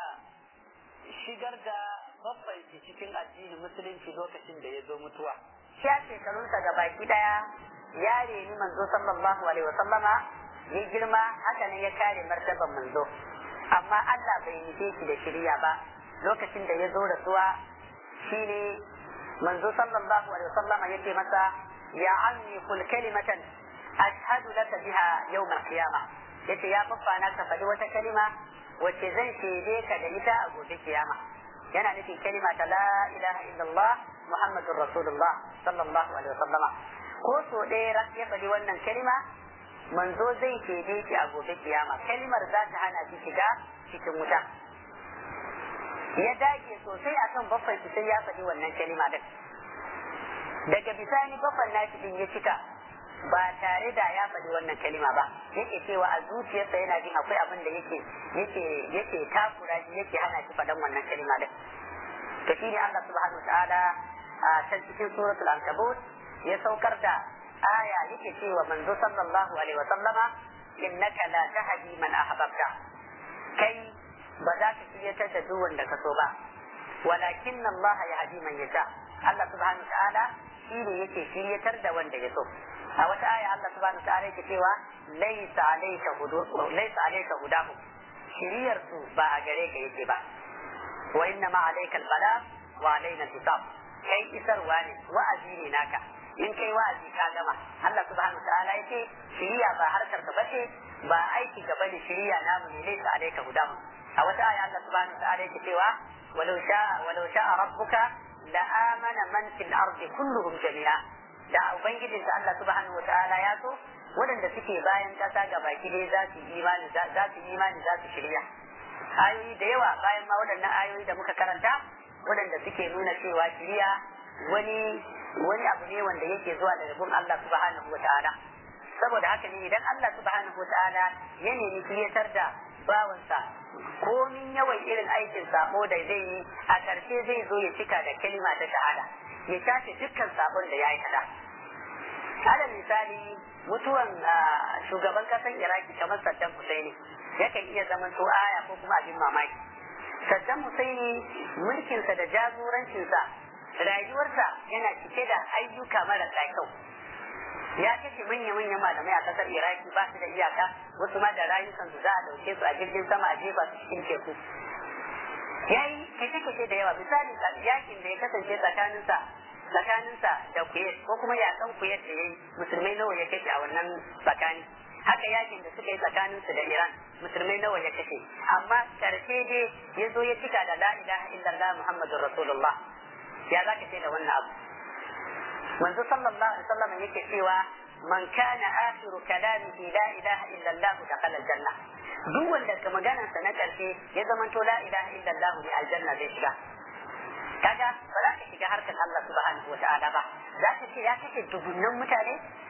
shigar da babban cikin addinin musulunci lokacin da ya zo mutuwa
shi a shekarunsa ga baki daya ya reni manzo sallallahu alaihi wasallama ya girma haka ne ya kare martaban manzo amma Allah bai nufe shi da shirya ba lokacin da ya zo rasuwa shine manzo sallallahu alaihi wasallam yake masa ya ammi kul kalimatan ashhadu laka biha yawm al-qiyamah yace ya babbana ka faɗi wata kalima wacce zan shaide ka da ita a gobe kiyama yana nufin kalima ta la ilaha illallah muhammadur rasulullah sallallahu alaihi wasallama ko so ɗaya ya faɗi wannan kalima manzo zai shaide shi a gobe kiyama kalimar za ta hana shi shiga cikin wuta ya dage sosai akan baffan shi sai ya faɗi wannan kalima din daga bisani baffan nashi din ya cika ba tare da ya faɗi wannan kalima ba yake cewa a zuciyarsa yana jin akwai abin da yake yake yake takura shi yake hana shi faɗan wannan kalima din to shine Allah subhanahu wataala a can cikin suratul ankabut ya saukar da aya yake cewa manzo sallallahu alaihi wa sallama innaka la tahdi man ahbabta kai ba za ka shiryatar da duk wanda ka so ba walakin Allah ya hadi man yasha Allah subhanahu ta'ala shi ne yake shiryatar da wanda ya so a wata aya Allah subhanahu ta'ala yake cewa laysa alayka hudu laysa alayka hudahu shiriyar su ba a gare ka yake ba wa inna ma alayka al-bala wa alayna al-hisab kai isarwa ne wa'azi ne naka in kai wa'azi ka gama Allah subhanahu ta'ala yake shiriya ba harkar ka bace ba aiki ka bane shiriya namu ne laysa alayka hudahu a wata aya Allah subhanahu ta'ala yake cewa walau sha'a walau sha'a rabbuka la amana man fil ardi kulluhum jami'a da ubangijin da Allah subhanahu ta'ala ya so waɗanda suke bayan ƙasa ga baki dai za su imani za su imani za su shirya ayoyi da yawa bayan ma waɗannan ayoyi da muka karanta waɗanda suke nuna cewa shirya wani wani abu ne wanda yake zuwa daga gun Allah subhanahu wa ta'ala saboda haka ne idan Allah subhanahu wa ta'ala ya nemi shiryatar da bawansa komin yawan irin aikin sabo da zai yi a ƙarshe zai zo ya cika da kalima ta shahada ya shafe dukkan sabon da ya aikata alal misali mutuwan shugaban kasan iraki kamar saddam husaini yakan iya zaman to aya ko kuma abin mamaki saddam husaini mulkinsa da jagorancinsa rayuwarsa yana cike da ayyuka marasa kyau ya kashe manya-manyan malamai a kasar iraki ba su da iyaka wasu ma da rayukan su za a dauke su a jirgin sama a jefa su cikin teku ya yi kashe-kashe da yawa misali yakin da ya kasance tsakaninsa tsakaninsa da kuyet ko kuma yakan kuyet da ya yi musulmai nawa ya kashe a wannan tsakani haka yakin da suka yi tsakaninsu da iran musulmai nawa ya kashe amma karshe dai ya zo ya cika da la ilaha illallah muhammadur rasulullah ya za ka ce da wannan abu manzo sallallahu alaihi wasallam yake cewa man kana akhiru kalamihi la ilaha illa Allah dakhala aljanna duk wanda ka maganar sa na karshe ya zama to la ilaha illa Allah ne aljanna zai shiga kaga ba za ka shiga harkar Allah subhanahu wa ta'ala ba za ka ce ya kashe dubunnan mutane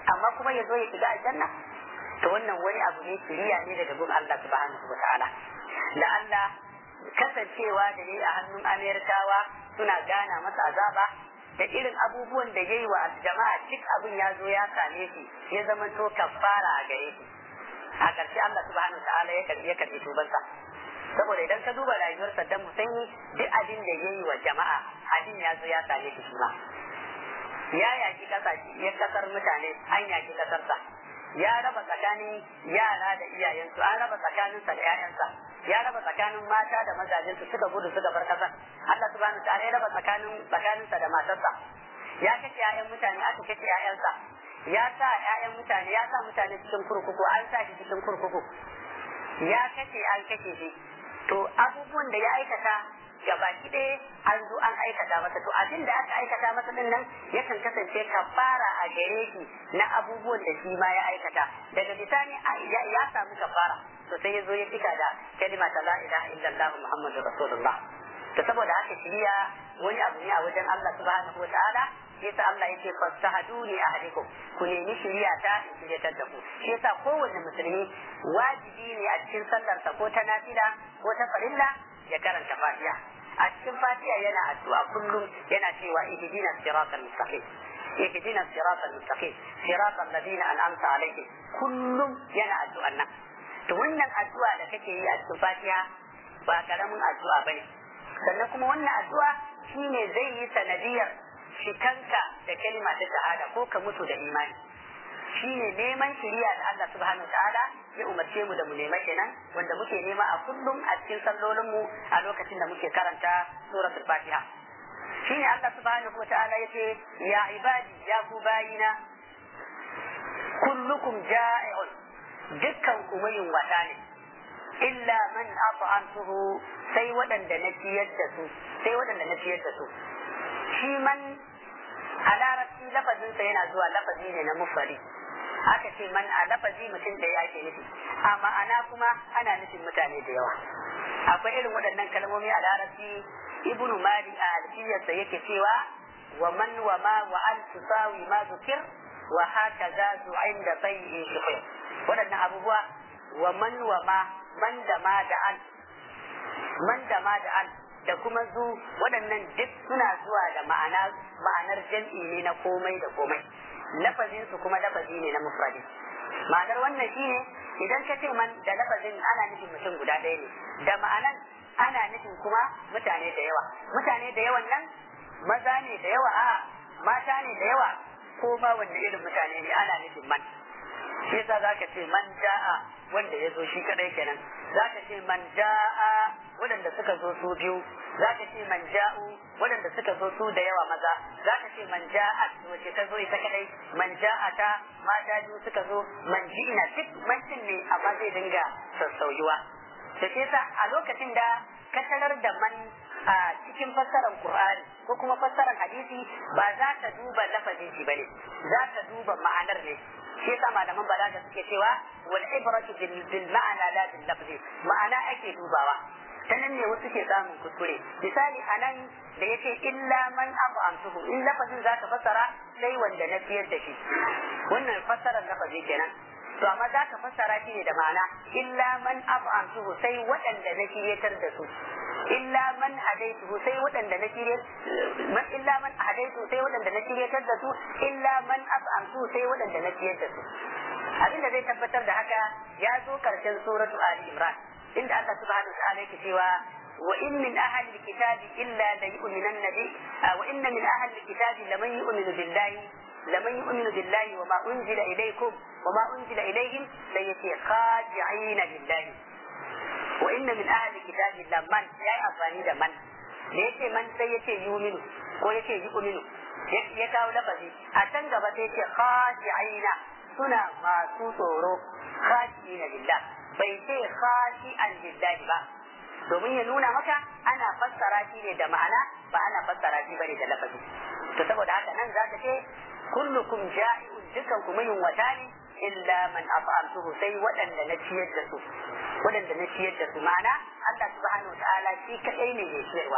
amma kuma ya zo ya shiga aljanna to wannan wani abu ne shiriya ne daga gun Allah subhanahu wa ta'ala la'alla kasancewa da ne a hannun Amerikawa suna gana masa azaba da irin abubuwan da ya yi wa jama'a duk abin ya zo ya same shi ya zama to kafara a gare shi a ƙarshe Allah subhanahu wa ta'ala ya karbi ya karbi tubansa saboda idan ka duba rayuwar Saddam Hussein duk abin da ya yi wa jama'a abin ya zo ya same shi shi ma ya yaki kasashe ya kasar mutane an yaki kasarsa ya raba tsakanin yara da iyayensu an raba tsakaninsa da 'ya'yansa ya raba tsakanin mata da mazajensu suka gudu suka bar kasar Allah subhanahu wa ta'ala ya raba tsakanin tsakaninsa da matarsa ya kashe 'ya'yan mutane aka kashe 'ya'yansa ya sa 'ya'yan mutane ya sa mutane cikin kurkuku an sa shi cikin kurkuku ya kashe an kashe shi to abubuwan da ya aikata gabaki ɗaya an zo an aikata masa to abin da aka aikata masa din nan yakan kasance kafara a gare shi na abubuwan da shi ma ya aikata daga bisani ya samu kafara to sai ya zo ya fika da kalima ta la ilaha illallah muhammadu rasulullah to saboda haka shiriya wani abu ne a wajen Allah subhanahu wa ta'ala yasa Allah yake fastahaduni ahlikum ku nemi shiriya ta in shiryatar da ku shi yasa kowanne musulmi wajibi ne a cikin sallarsa ko ta nafila ko ta farilla ya karanta fatiha a cikin fatiha yana addu'a kullum yana cewa ihdina siratal mustaqim ihdina siratal mustaqim siratal ladina an'amta alaihim kullum yana addu'an nan to wannan addu'a da kake yi a cikin fatiha ba karamin addu'a bane sannan kuma wannan addu'a shine zai yi sanadiyar shikanka da kalima ta shahada ko ka mutu da imani shine neman shiriya da Allah subhanahu ta'ala ya umarce mu da mu nema kenan wanda muke nema a kullum a cikin sallolin mu a lokacin da muke karanta suratul fatiha shine Allah subhanahu ta'ala yace ya ibadi ya ku bayina kullukum ja'i'un dukkan ku mayin wata ne illa man at'amtuhu sai waɗanda na ciyar da su sai waɗanda na ciyar da su shi man a larabci lafazinsa yana zuwa lafazi ne na mufari aka ce man a lafazi mutum da ya ke nufi a ma'ana kuma ana nufin mutane da yawa akwai irin waɗannan kalmomi a larabci ibnu mali a alfiyarsa yake cewa wa man wa ma wa an tusawi ma zukir wa haka za su inda bai'in shukir waɗannan abubuwa wa man wa ma man da ma da an man da ma da an da kuma zu waɗannan duk suna zuwa da ma'ana ma'anar jam'i ne na komai da komai lafazin su kuma lafazi ne na mufradi ma'anar wannan shine idan ka ce man da lafazin ana nufin mutum guda ɗaya ne da ma'anan ana nufin kuma mutane da yawa mutane da yawan nan maza ne da yawa a mata ne da yawa ko ma wanda irin mutane ne ana nufin man shi yasa zaka ce man ja'a wanda ya zo shi kadai kenan zaka ce man ja'a waɗanda suka zo su biyu zaka ce man ja'u waɗanda suka zo su da yawa maza zaka ce man ja'a wace ta zo ita kadai man ja'a ta mata biyu suka zo man ji'ina duk mancin ne amma zai dinga sassauyuwa da shi yasa a lokacin da ka tarar da man a cikin fassarar Qur'ani ko kuma fassarar hadisi ba za ka duba lafazin shi bane za ka duba ma'anar ne shi yasa malaman balaga suke cewa wal ibratu bil ma'ana la bil lafzi ma'ana ake dubawa ta nan ne wasu ke samun kuskure misali anan da yace illa man amsuhu in lafazin za ka fassara sai wanda na fiyar da shi wannan fassarar lafazi kenan to amma za ka fassara shi ne da ma'ana illa man amsuhu sai waɗanda na shiryatar da su illa man hadaituhu sai waɗanda na shirye man illa man hadaitu sai waɗanda na shiryatar da su illa man af'amtu sai waɗanda na shiryatar da su abinda zai tabbatar da haka ya zo karshen suratu ali imran inda Allah subhanahu wa ta'ala yake cewa wa in min ahli alkitabi illa la yu'minanna bi wa inna min ahli alkitabi laman yu'minu billahi laman yu'minu billahi wa ma unzila ilaykum wa ma unzila ilayhim la yati khadi'ina lillahi wa inna min ahli kitabi man yayi amfani da man da yace man sai yace yuminu ko yace yu'minu ya kawo lafazi a can gaba sai yace khashi'ina suna masu tsoro khashi'ina lillah bai ce khashi'an lillahi ba domin ya nuna maka ana fassara shi ne da ma'ana ba ana fassara shi bane da lafazi to saboda haka nan zaka ce kullukum ja'i'un dukan ku mayun wata ne illa man af'amtuhu sai waɗanda na ciyar da su waɗanda na ciyar da su ma'ana Allah subhanahu wa ta'ala shi kadai ne mai ciyarwa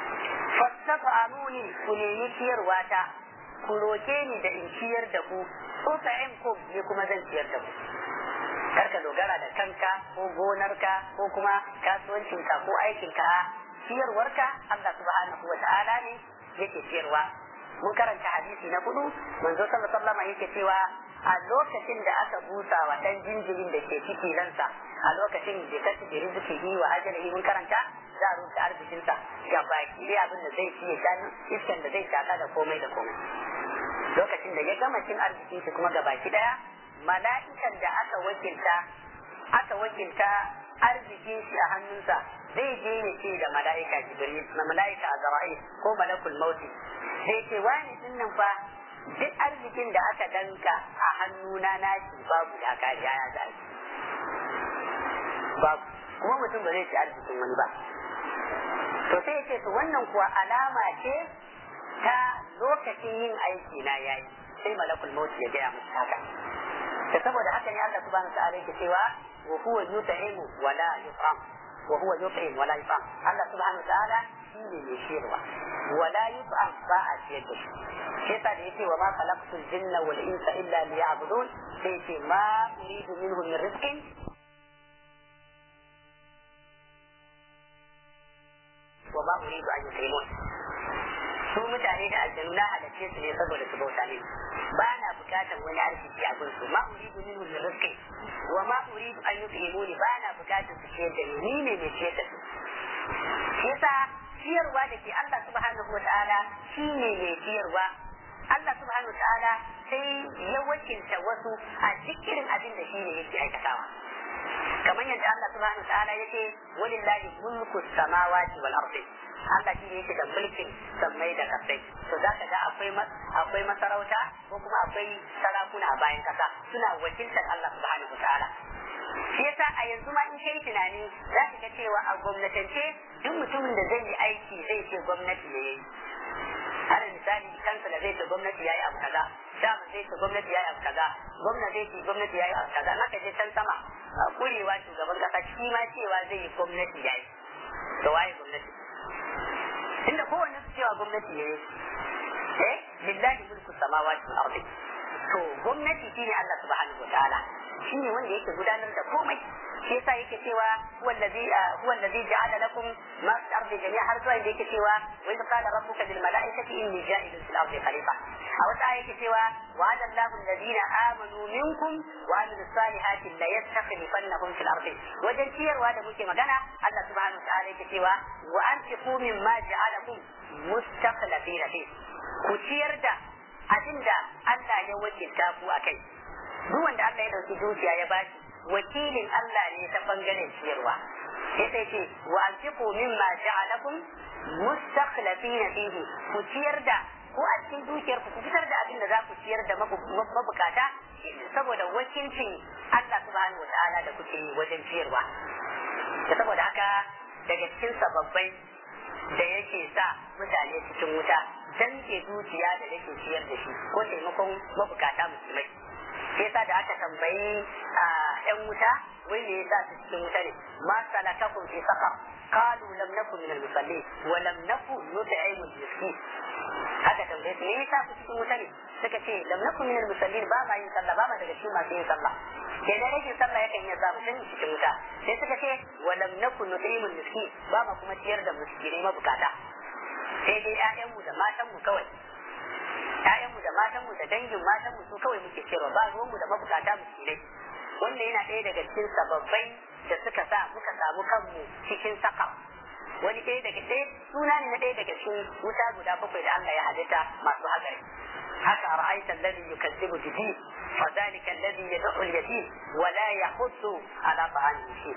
fastafa amuni ku nemi ciyarwa ta ku roke ni da in ciyar da ku ut'imkum ni kuma zan ciyar da ku karka dogara da kanka ko gonarka ko kuma kasuwancinka ko aikinka ciyarwarka Allah subhanahu wa ta'ala ne yake ciyarwa mun karanta hadisi na hudu manzo sallallahu alaihi wasallam yake cewa a lokacin da aka busa wa dan jinjirin da ke ciki ransa a lokacin da ka ci riziki yi wa ajalihi mun karanta za a rubuta arzikinsa ga baki dai abin da zai ci ya sha iskan da zai shaka da komai da komai lokacin da ya gama cin arzikin shi kuma ga baki daya mala'ikan da aka wakilta aka wakilta arzikin shi a hannunsa zai je ya ce da mala'ika jibril na mala'ika azra'il ko malakul mauti zai ce wani din nan fa duk arzikin da aka danka a hannuna na shi babu da kariya ya zai babu kuma mutum ba zai ci arzikin wani ba to sai ya ce to wannan kuwa alama ce ta lokacin yin aiki na yayi sai malakul mauti ya gaya musu haka da saboda haka ne Allah subhanahu wa ta'ala yake cewa wa huwa yut'imu wa la yut'am wa huwa yut'im wa la yut'am Allah subhanahu wa ta'ala shine mai shirwa wa la yut'am ba a ciyar da shi shi yasa da yake wa ma khalaqtul jinna wal insa illa liya'budun sai yake ma uridu minhum min rizqin wa ma uridu an yut'imun su mutane da aljanu na halarce su ne saboda su bauta ne ba na bukatar wani arziki a gunsu ma uridu minhu min rizqi wa ma uridu an yut'imuni ba na bukatar su ciyar da ni ni ne mai ciyar da su yasa ciyarwa da ke Allah subhanahu wataala shi ne mai ciyarwa Allah subhanahu wataala sai ya wakilta wasu a cikin abin da shi ne yake aikatawa kamar yadda Allah subhanahu wataala yake walillahi mulku samawati wal ardi Allah shi ne yake da mulkin sammai da kasai to za ka ga akwai akwai masarauta ko kuma akwai sarakuna a bayan kasa suna wakiltar Allah subhanahu wataala shi yasa a yanzu ma in kai tunani za ka ga cewa a gwamnatance duk mutumin da zai yi aiki zai ce gwamnati ne yayi har misali kansa da zai ce gwamnati yayi abu kaza dama zai ce gwamnati yayi abu kaza gwamna zai ce gwamnati yayi abu kaza naka je can sama kurewa shugaban kasa shi ma cewa zai yi gwamnati yayi to waye gwamnati inda kowanne su cewa gwamnati ne eh lillahi mulku samawati wal ardi to gwamnati shine Allah subhanahu wataala shine wanda yake gudanar da komai shi yasa yake cewa huwa allazi huwa allazi ja'ala lakum ma fi ardi jami'a har zuwa yake cewa wa idh qala rabbuka lil mala'ikati inni ja'ilun fil ardi khalifa a wata aya yake cewa wa'ada Allahu alladhina amanu minkum wa amilus salihati la yastakhlifannahum fil ardi wajen ciyarwa da muke magana Allah subhanahu wa ta'ala yake cewa wa anfiqu mimma ja'alakum mustakhlifina fi ku ciyar da abinda Allah ya wakilta ku akai duk wanda Allah ya dauki dukiya ya bashi wakilin Allah ne ta bangaren ciyarwa sai sai ce wa anfiqu mimma ja'alakum mustakhlifina fihi ku ciyar da ko a cikin dukiyar ku fitar da abin da za ku ciyar da mabukata saboda wakilcin Allah subhanahu wataala da kuke yi wajen ciyarwa da saboda haka daga cikin sababbai da yake sa mutane cikin wuta danke dukiya da yake ciyar da shi ko taimakon mabukata musulmai sai yasa da aka tambayi a yan wuta wai me yasa su cikin wuta ne ma salakakum fi saqar qalu lam naku min al-musallin wa lam naku nut'imu al-miskin haka tambaye su me yasa ku cikin wuta ne suka ce lam naku min al-musallin ba ma yin sallah ba ma daga cikin masu yin sallah ke da rashin sallah yakan iya samu tun cikin wuta sai suka ce wa lam naku nut'imu al-miskin ba ma kuma ciyar da miskinai mabukata sai dai ƴaƴanmu da matanmu kawai ƴaƴanmu da matanmu da dangin matanmu su kawai muke cewa ba ruwanmu da mabukata miskinai wannan yana ɗaya daga cikin sababbai da suka sa muka samu kanmu cikin saka wani ɗaya daga ɗaya suna ne na ɗaya daga cikin wuta guda bakwai da Allah ya halitta masu hatsari haka ra'aita alladhi yukazzibu bidin fa dhalika alladhi yad'u al-yatim wa la yahuddu ala ta'amil miskin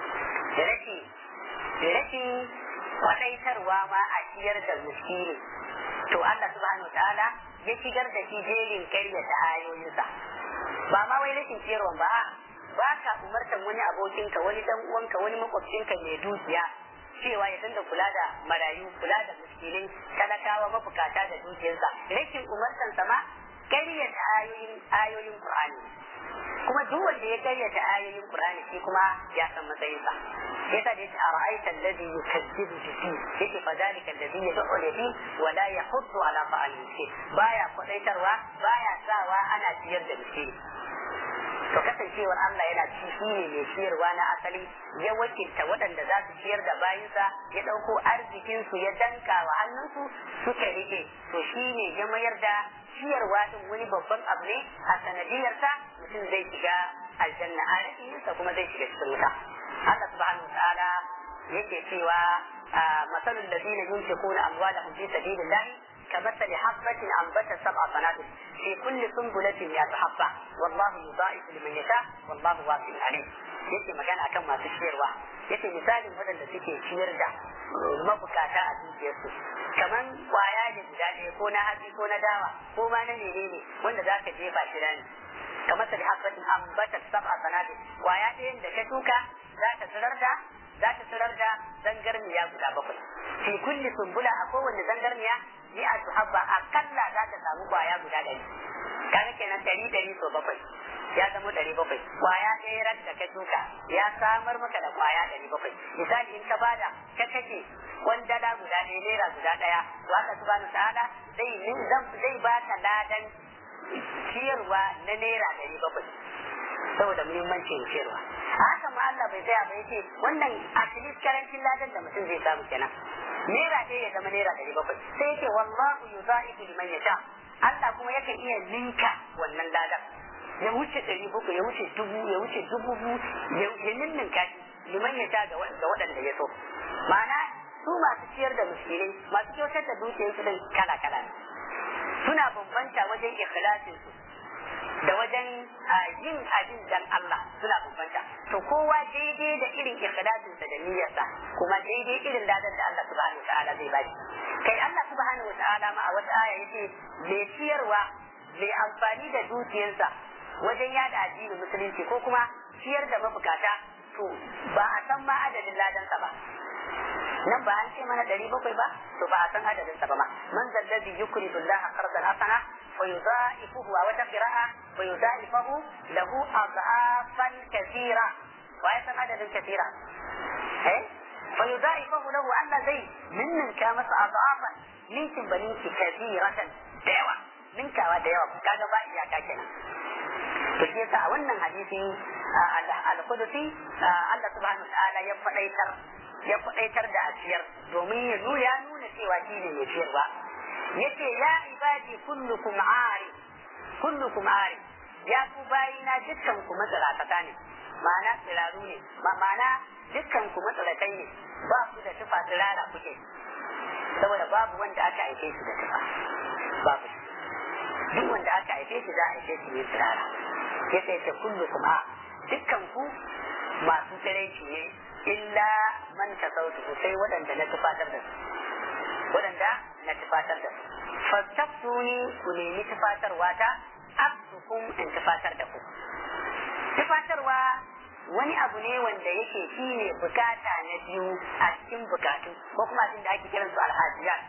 rashi rashi kwadaitarwa ma a ciyar da miskini to Allah subhanahu wa ta'ala ya shigar da shi jerin karyata ayoyinsa ba ma wai rashin ciyarwa ba ba ka umartan wani abokinka wani dan uwanka wani makwabcinka mai dukiya cewa ya dinga kula da marayu kula da miskinai talakawa mabukata da dukiyarsa rashin umartan sa ma karyata ayoyin ayoyin Qur'ani kuma duk wanda ya karyata ayoyin Qur'ani shi kuma ya san matsayinsa yasa da yace ara'aita alladhi yukazzibu bi yake fa dalika alladhi yad'u al-yatim wa la yahuddu ala ta'al miskin baya kwadaitarwa baya sawa ana ciyar da miskin to kasancewar Allah yana ci shi ne mai ciyarwa na asali ya wakilta waɗanda za su ciyar da bayinsa ya ɗauko arzikinsu ya danka wa hannunsu suka rike to shi ne ya mayar da ciyarwa din wani babban abu ne a sanadiyarsa mutum zai shiga aljanna a rakiyinsa kuma zai shiga cikin wuta Allah subhanahu wa ta'ala yake cewa masalul ladina yunfiquna amwalahum fi sabilillah كمثل حبة أنبتت سبع سنابل في كل سنبلة مئة حبة والله يضاعف لمن يشاء والله واسع عليم yake magana akan masu ciyarwa yake misalin waɗanda suke ciyar da mabukata a dukiyarsu kamar kwaya ne guda ɗaya ko na hatsi ko na dawa ko ma na menene wanda za ka jefa shi rani kamar sa da habbatin ambatar sab'a sanatin kwaya ɗayan da ka shuka za ta tsirar da za ta tsirar da zangarniya guda bakwai fi kulli sumbula a kowanne zangarniya ni a habba akalla za ta samu kwaya guda ɗari kaga kenan ɗari ɗari so bakwai ya zama ɗari bakwai kwaya ɗaya ran da ka shuka ya samar maka da kwaya ɗari bakwai misali in ka bada ka kashe kwandala guda ɗaya naira guda ɗaya to haka subhanahu ta'ala zai zai baka ladan ciyarwa na naira ɗari bakwai saboda muhimmancin ciyarwa haka ma Allah bai tsaya ba yace wannan at least karancin ladan da mutum zai samu kenan naira ɗaya ya zama naira ɗari bakwai sai yake wallahu yuzaifu liman yasha Allah kuma yakan iya ninka wannan ladan ya wuce ɗari bakwai ya wuce dubu ya wuce dubu ya ninninka shi liman yasha ga waɗanda ya so ma'ana su masu ciyar da miskinai masu kyautar da dukiyarsu din kala kala ne suna bambanta wajen ikhlasin su da wajen yin abin dan Allah suna bambanta to kowa daidai da irin ikhlasin sa da niyyarsa kuma daidai irin ladan da Allah subhanahu wataala zai bashi kai Allah subhanahu wataala ma a wata aya yace mai ciyarwa mai amfani da dukiyarsa wajen yada addinin musulunci ko kuma ciyar da mabukata to ba a san ma adadin ladansa ba nan ba an ce mana ɗari bakwai ba to ba a san adadin sa ba ma man zallazi yukridu Allah qardan hasana fa yudha'ifuhu wa wata qira'a fa yudha'ifuhu lahu adhafan kathira wa ya san adadin kathira eh fa yudha'ifuhu lahu Allah zai minnin ka masa adhafan ninkin baninki kathiratan da yawa ninkawa da yawa kaga ba iyaka kenan to shi yasa a wannan hadisi al-Qudsi Allah subhanahu wa ta'ala ya faɗaitar ya faɗaitar da asiyar domin ya nuna ya nuna cewa shi ne mai ciyarwa yace ya ibadi kullukum ari kullukum ari ya ku bayina dukkan ku matsalakata ne ma'ana tsiraru ne ma'ana dukkan ku matsalakai ne ba ku da tufa tsirara kuke saboda babu wanda aka aike shi da tufa babu duk wanda aka aike shi za a aike shi ne tsirara yace yace kullukum a dukkan ku masu tsiraici ne illa man tasautu sai waɗanda na tufatar da su waɗanda na tufatar da su fastaftuni ku nemi tufatarwa ta abdukum in tufatar da ku tufatarwa wani abu ne wanda yake shi ne bukata na biyu a cikin bukatu ko kuma abin da ake kiran su alhajiyat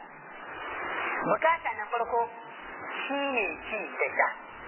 bukata na farko shi ne ci da sha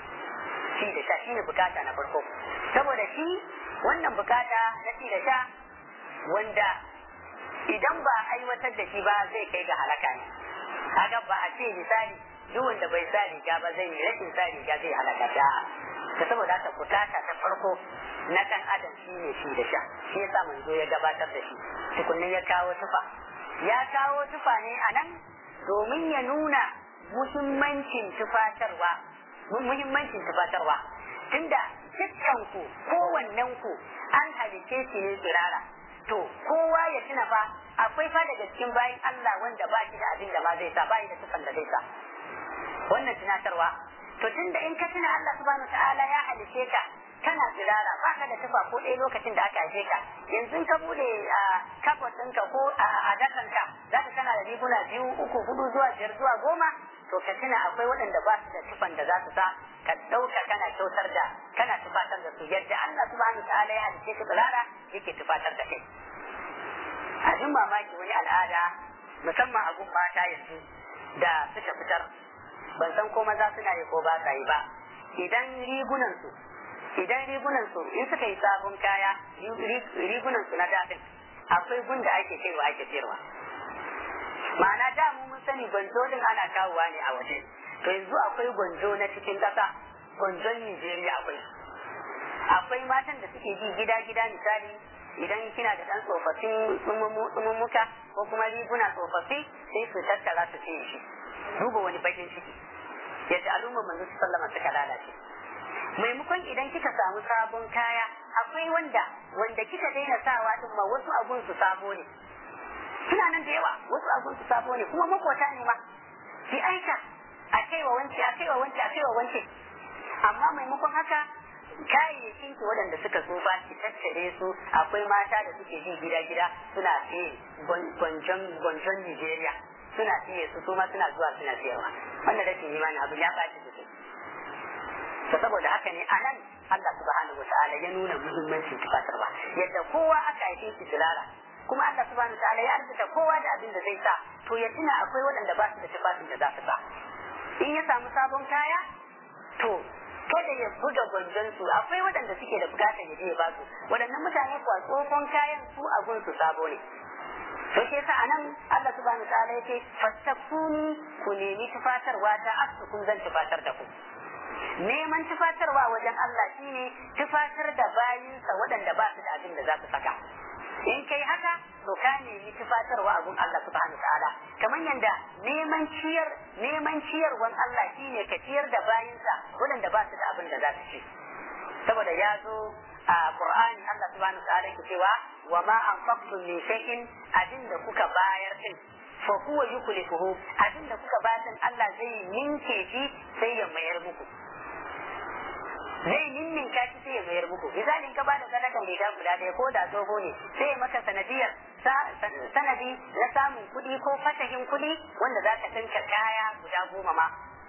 ci da sha shi ne bukata na farko saboda shi wannan bukata na ci da sha wanda idan ba aiwatar da shi ba zai kai ga halaka ne kaga ba a ce misali duk wanda bai sa riga ba zai rashin sa riga zai halaka da ta saboda haka bukata ta farko na kan adam shi ne shi da sha shi yasa manzo ya gabatar da shi tukunnin ya kawo tufa ya kawo tufa ne a nan domin ya nuna muhimmancin tufatarwa muhimmancin tufatarwa tunda dukkanku kowannenku an halice shi ne tsirara to kowa ya tuna fa akwai fa daga cikin bayan Allah wanda ba shi da abin da ma zai sa ba da tufan da zai sa wannan tunatarwa to tunda in ka tuna Allah subhanahu ta'ala ya halice ka kana tsirara ba ka da tufa ko ɗaya lokacin da aka haife ka yanzu ka bude a kafot ɗinka ko a dakanka za ka kana da riguna biyu uku hudu zuwa biyar zuwa goma to ka tuna akwai waɗanda ba su da tufan da za su sa ka ɗauka kana kyautar da kana tufatar da su yadda Allah subhanahu ta'ala ya halice ka tsirara yake tufatar da kai abin mamaki wani al'ada musamman a gun mata yanzu da suka fitar ban san ko maza suna yi ko ba sa yi ba idan rigunan su idan rigunan su in suka yi sabon kaya rigunan su na daɗin akwai gun da ake kaiwa ake sayarwa ma'ana da mu mun sani gwanjo din ana kawowa ne a waje to yanzu akwai gwanjo na cikin ƙasa gwanjon Nijeriya akwai akwai matan da suke bi gida gida misali idan kina da ɗan tsofaffin tsumummuka ko kuma riguna tsofaffi sai su tattara su ce shi duba wani bakin ciki yadda al'ummar manzo sallama suka lalace maimakon idan kika samu sabon kaya akwai wanda wanda kika daina sawa din ma wasu abun su sabo ne suna nan da yawa wasu abun su sabo ne kuma makota ne ma ki aika a kaiwa wance a kaiwa wance a kaiwa wance amma maimakon haka kayayyakin ki waɗanda suka tsufa ki tattare su akwai mata da suke ji gida gida suna siye gwanjon gwanjon Nigeria suna siye su kuma suna zuwa suna siyarwa wannan rashin imani abu ya ɓaci sosai to saboda haka ne a nan Allah subhanahu wa ta'ala ya nuna muhimmancin tufatarwa yadda kowa aka haife shi turara kuma Allah subhanahu wa ta'ala ya arzuta kowa da abin da zai sa to ya tuna akwai waɗanda ba su da tufafin da za su sa in ya samu sabon kaya to kada ya buga gwanjon su akwai waɗanda suke da bukatar ya je ya ba su waɗannan mutane kuwa tsohon kayan su a gun su sabo ne to ke sa anan Allah subhanahu wa ta'ala yake fastakuni ku nemi tufatarwa ta asukun zan tufatar da ku neman tufatarwa wajen Allah shine tufatar da bayinsa waɗanda ba su da abin da za su saka in kai haka to ka nemi tufatarwa a gun Allah subhanahu ta'ala kamar yadda neman ciyar neman ciyarwan Allah shine ka ciyar da bayinsa waɗanda ba su da abin da za su ci saboda ya zo a Qur'ani Allah subhanahu ta'ala ke cewa wa ma anfaqtum min shay'in abin da kuka bayar din fa huwa yuklifuhu abin da kuka bayar din Allah zai ninke shi sai ya mayar muku zai ninninka shi sai ya mayar muku misalin ka bada sadakan riga guda ɗaya ko da tsoho ne sai ya maka sanadiyar sanadi na samun kuɗi ko fatahin kuɗi wanda za ka ɗinka kaya guda goma ma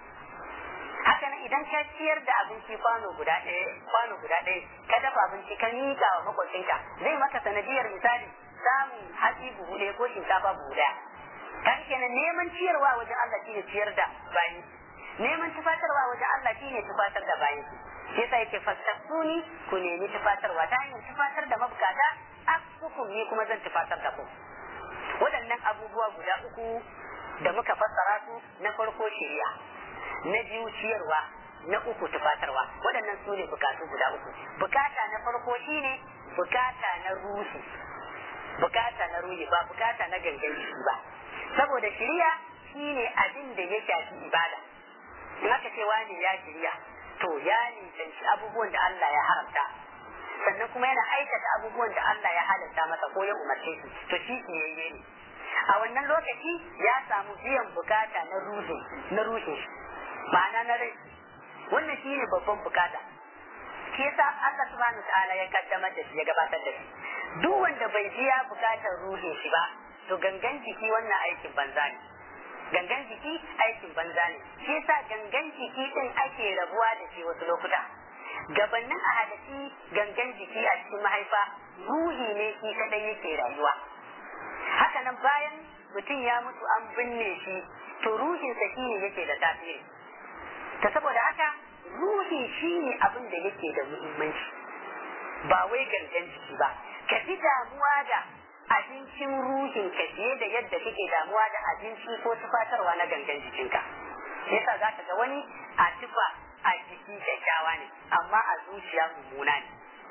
haka nan idan ka ciyar da abinci kwano guda ɗaya kwano guda ɗaya ka dafa abinci ka miƙa wa makwabcinka zai maka sanadiyar misali samun hatsi buhu ɗaya ko shinkafa buhu ɗaya kan kenan neman ciyarwa wajen Allah shine ciyar da bayi neman tufatarwa wajen Allah shine tufatar da bayi shi yasa yake fastasuni ku nemi tufatarwa ta hanyar tufatar da mabukata akukum ni kuma zan tufatar da ku waɗannan abubuwa guda uku da muka fassara su na farko shari'a na biyu ciyarwa na uku tufatarwa waɗannan su ne bukatu guda uku bukata na farko shine bukata na ruhi bukata na ruhi ba bukata na gangan jiki ba saboda shari'a shine abin da ya shafi ibada in aka ce wani ya shirya to ya nisanci abubuwan da Allah ya haramta sannan kuma yana aikata abubuwan da Allah ya halatta masa ko ya umarce su to shi tsiyayye ne a wannan lokaci ya samu biyan bukata na ruhi na ruhi ma'ana na rai wannan shine babban bukata shi yasa Allah subhanahu ta'ala ya kaddamar da shi ya gabatar da shi duk wanda bai biya bukatar ruhin shi ba to gangan jiki wannan aikin banza ne gangan jiki aikin banza ne shi yasa gangan jiki din ake rabuwa da shi wasu lokuta gabanin a hadasi gangan jiki a cikin mahaifa ruhi ne shi kadai yake rayuwa haka nan bayan mutum ya mutu an binne shi to ruhinsa shi ne yake da tasiri ta saboda haka ruhi shi ne abin da yake da muhimmanci ba wai gangan jiki ba ka fi damuwa da abincin ruhin ka fiye da yadda kake damuwa da abinci ko tufatarwa na gangan jikinka yasa za ka ga wani a tufa a jiki kyakkyawa ne amma a zuciya mummuna ne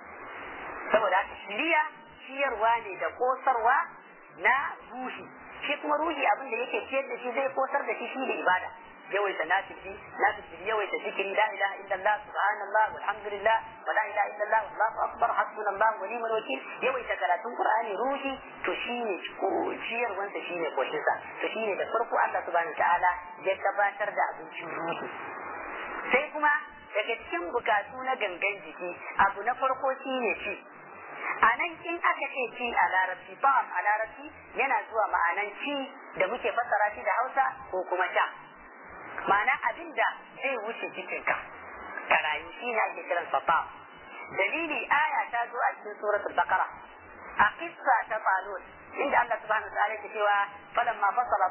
saboda haka shiriya ciyarwa ne da kosarwa na ruhi shi kuma ruhi abin da yake ciyar da shi zai kosar da shi shi da ibada yawaita nafifi nafifi yawaita zikiri la ilaha illallah subhanallah walhamdulillah wa la ilaha illallah wallahu akbar hasbunallah wa ni'mal wakil yawaita karatun qur'ani ruhi to shine ciyarwan sa shine koshin sa to shine da farko Allah subhanahu ta'ala ya gabatar da abincin ruhi sai kuma daga cikin bukatu na gangan jiki abu na farko shine ci a nan in aka ce ci a larabci ba'am a larabci yana zuwa ma'anan ci da muke fassara shi da hausa ko kuma sha ma'ana abin da zai wuce cikinka ka rayu shi ne ake kiran sa ba'am dalili aya ta zo a cikin suratul baqara a kissa ta talut inda Allah subhanahu wa ta'ala yake cewa falamma fasala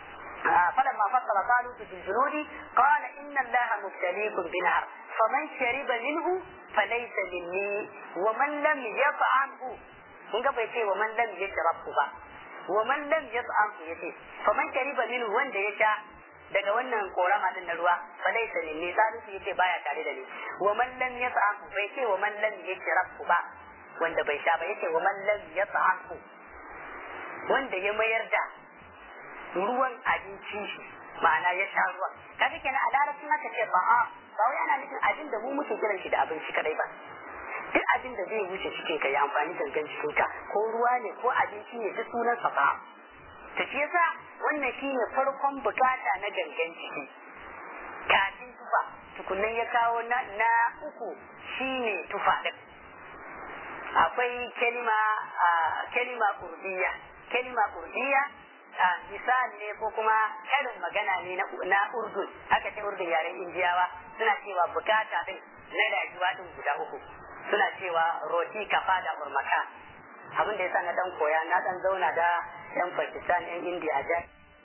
فلما فصل طالوت بالجنود قال إن الله مبتليكم بنهر فمن شرب منه falaysa minni wa man lam yaf'alhu kun ga bai ce wa man lam yashrabu ba wa man lam yaf'alhu yace fa man shariba minhu wanda ya sha daga wannan korama din na ruwa falaysa minni salisu yace baya tare da ni wa man lam yaf'alhu bai ce wa man lam yashrabu ba wanda bai sha ba yace wa man lam yaf'alhu wanda ya mayar da ruwan abinci shi ma'ana ya sha ruwan kaga kenan a larabcin aka ce ba a ba wai ana nufin abin da mu muke kiran shi da abinci kadai ba duk abin da zai wuce cikin ka ya amfani gangan cikin ka ko ruwa ne ko abinci ne duk sunan sa ba ta shi yasa wannan shine farkon bukata na gangan ciki kafin tufa tukunnan ya kawo na, na uku shine tufa din akwai kalima kalima kurdiya kalima kurdiya misali ne ko kuma karin magana ne na urdun haka ce urdun yaren indiyawa suna cewa bukata din na rayuwa din guda uku suna cewa roti kafa da urmaka abin da yasa na dan koya na dan zauna da yan pakistan yan indiya ja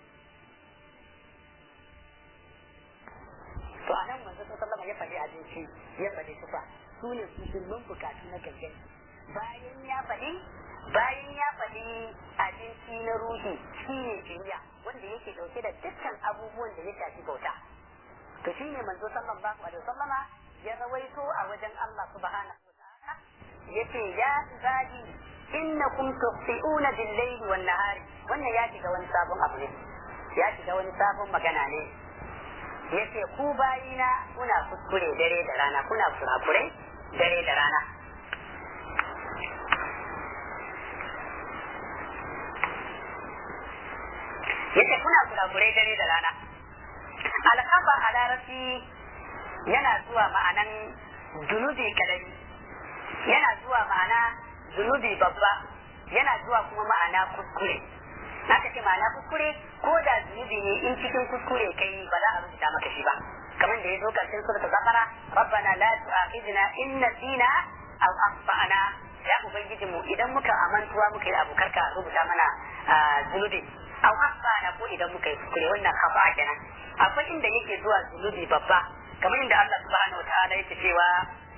to a nan manzo sallama ya faɗi abinci ya faɗi tufa su ne musulman bukatu na gangan bayan ya faɗi bayan ya faɗi abinci na ruhi shi ne jiniya wanda yake ɗauke da dukkan abubuwan da ya shafi bauta to shi ne manzo sallallahu alaihi wasallama ya rawaito a wajen Allah subhanahu wa ta'ala yace ya ibadi innakum tuqti'una bil layli wan nahari wannan ya shiga wani sabon abu ne ya shiga wani sabon magana ne yace ku bayina kuna kuskure dare da rana kuna kurakurai dare da rana yace kuna kurakurai dare da rana alkafa a larabci yana zuwa ma'anan zunubi kadari yana zuwa ma'ana zunubi babba yana zuwa kuma ma'ana kuskure aka ce ma'ana kuskure ko da zunubi ne in cikin kuskure kai ba za a rubuta maka shi ba kamar da ya zo karshen suratul baqara rabbana la tu'akhidna in nasina aw akhtana ya ubangiji mu idan muka amantuwa muka yi abu karka rubuta mana zunubi aw akhtana ko idan muka yi kuskure wannan khata kenan akwai inda yake zuwa zunubi babba kamar inda Allah subhanahu wataala yake cewa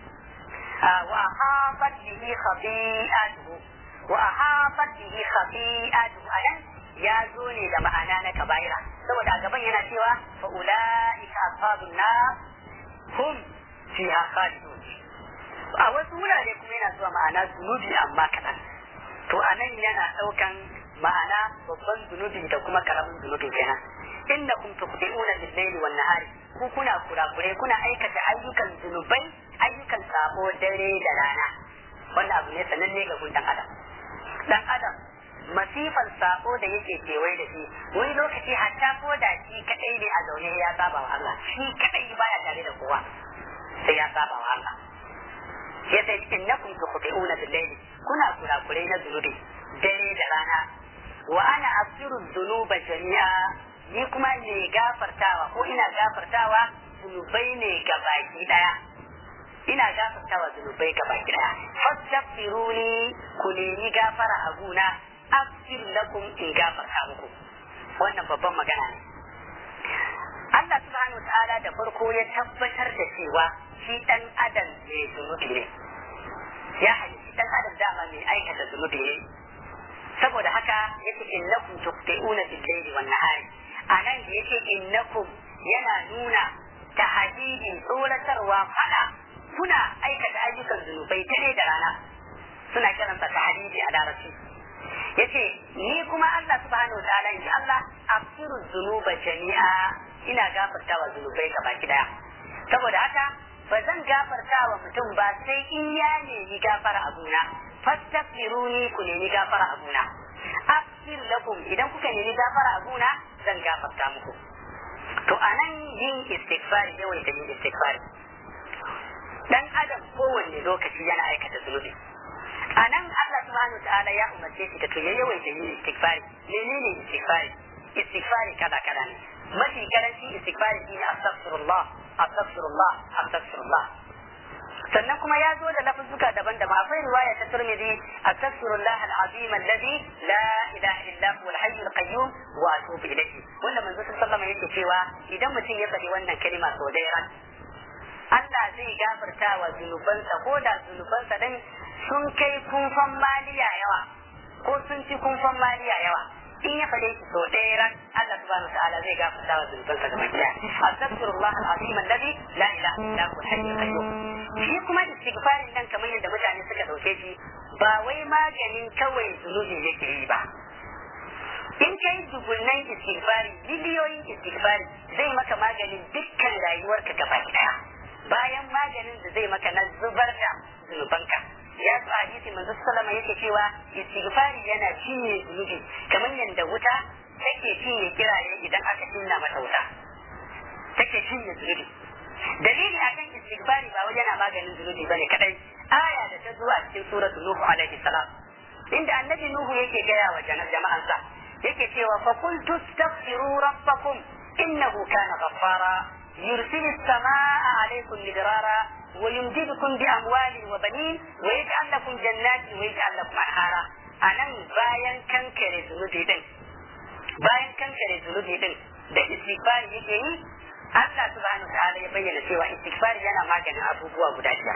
wa ahafat bihi khabi'atuhu wa ahafat bihi khabi'atuhu anan ya zo ne da ma'ana na kabaira saboda gaban yana cewa fa ulaika ashabun nar hum fiha khalidun a wasu wurare kuma yana zuwa ma'ana zunubi amma kaɗan to anan yana ɗaukan ma'ana babban zunubi da kuma karamin zunubi kenan innakum tuqti'una bil-layli wan-nahari ku kuna kurakure kuna aikata ayyukan zunubai ayyukan sabo dare da rana wannan abu ne sananne ga gun dan adam dan adam masifan sabo da yake kewaye da shi wani lokaci hatta ko da shi kadai ne a zaune ya saba wa Allah shi kadai baya tare da kowa sai ya saba wa Allah yace innakum tuqti'una bil-layli kuna kurakure na zunubi dare da rana wa ana aghfiru dhunuba jami'a ni kuma ne gafartawa ko ina gafartawa zunubai ne ga baki daya ina gafartawa zunubai ga baki daya fastaghfiruni ku nemi gafara a guna aghfir lakum in gafarta muku wannan babban magana ne Allah subhanahu wa ta'ala da farko ya tabbatar da cewa shi dan adam ne zunubi ne ya halitta dan adam dama mai aikata zunubi ne saboda haka yake innakum tuqti'una bil-layli wan-nahari anan da yake innakum yana nuna tahdidin tsoratarwa fada kuna aikata ayyukan zunubai dare da rana suna kiransa tahdidi a larabci yace ni kuma Allah subhanahu wa ta'ala in Allah afiru zunuba jami'a ina gafartawa zunubai gaba daya saboda haka ba zan gafartawa mutum ba sai in ya nemi gafara abuna fastaghfiruni ku nemi gafara abuna afir lakum idan kuka nemi gafara abuna zan gafarta muku to anan yin istighfari yawaita yin istighfari dan adam kowanne lokaci yana aikata zunubi a nan Allah subhanahu wa ta'ala ya umarce shi da to ya yawaita yin istighfari menene istighfari istighfari kada kada ne mafi karanci istighfari shine astaghfirullah astaghfirullah astaghfirullah sannan kuma ya zo da lafuzzuka daban-daban akwai riwaya ta Tirmidhi astaghfirullah al-azim alladhi la ilaha illa huwa al-hayy al-qayyum wa atubu ilayhi wanda manzo sallallahu alaihi wasallam yake cewa idan mutum ya faɗi wannan kalima sau da ran Allah zai gafarta wa zunubansa ko da zunubansa din sun kai kunfan maliya yawa ko sun ci kunfan maliya yawa in ya fade shi sau ɗaya ran Allah subhanahu wa ta'ala zai gafarta wa zunubansa gaba ɗaya astaghfirullah al-azim alladhi la ilaha illa huwa al-hayyul qayyum shi kuma istighfarin nan kamar yadda mutane suka dauke shi ba wai maganin kawai zunubi yake yi ba in kai dubunnan istighfari biliyoyin istighfari zai maka maganin dukkan rayuwarka gaba daya bayan maganin da zai maka na zubar da zunubanka ya su hadisi manzo sallama yake cewa istighfari yana cinye zunubi kamar yadda wuta take cinye kiraye idan aka cinna mata wuta take cinye zunubi dalili akan istighfari ba wajen yana maganin zunubi bane kadai aya da ta zuwa cikin suratu nuhu alaihi salam inda annabi nuhu yake gaya wa jama'ansa yake cewa fa qultu astaghfiru rabbakum innahu kana ghaffara yursilu as-samaa'a 'alaykum midrara wa yumdidukum bi amwalin wa banin wa yaj'al lakum jannatin wa yaj'al lakum anhara anan bayan kankare zunubi din bayan kankare zunubi din da istighfar yake yi Allah subhanahu wa ta'ala ya bayyana cewa istighfar yana maganin abubuwa guda biyar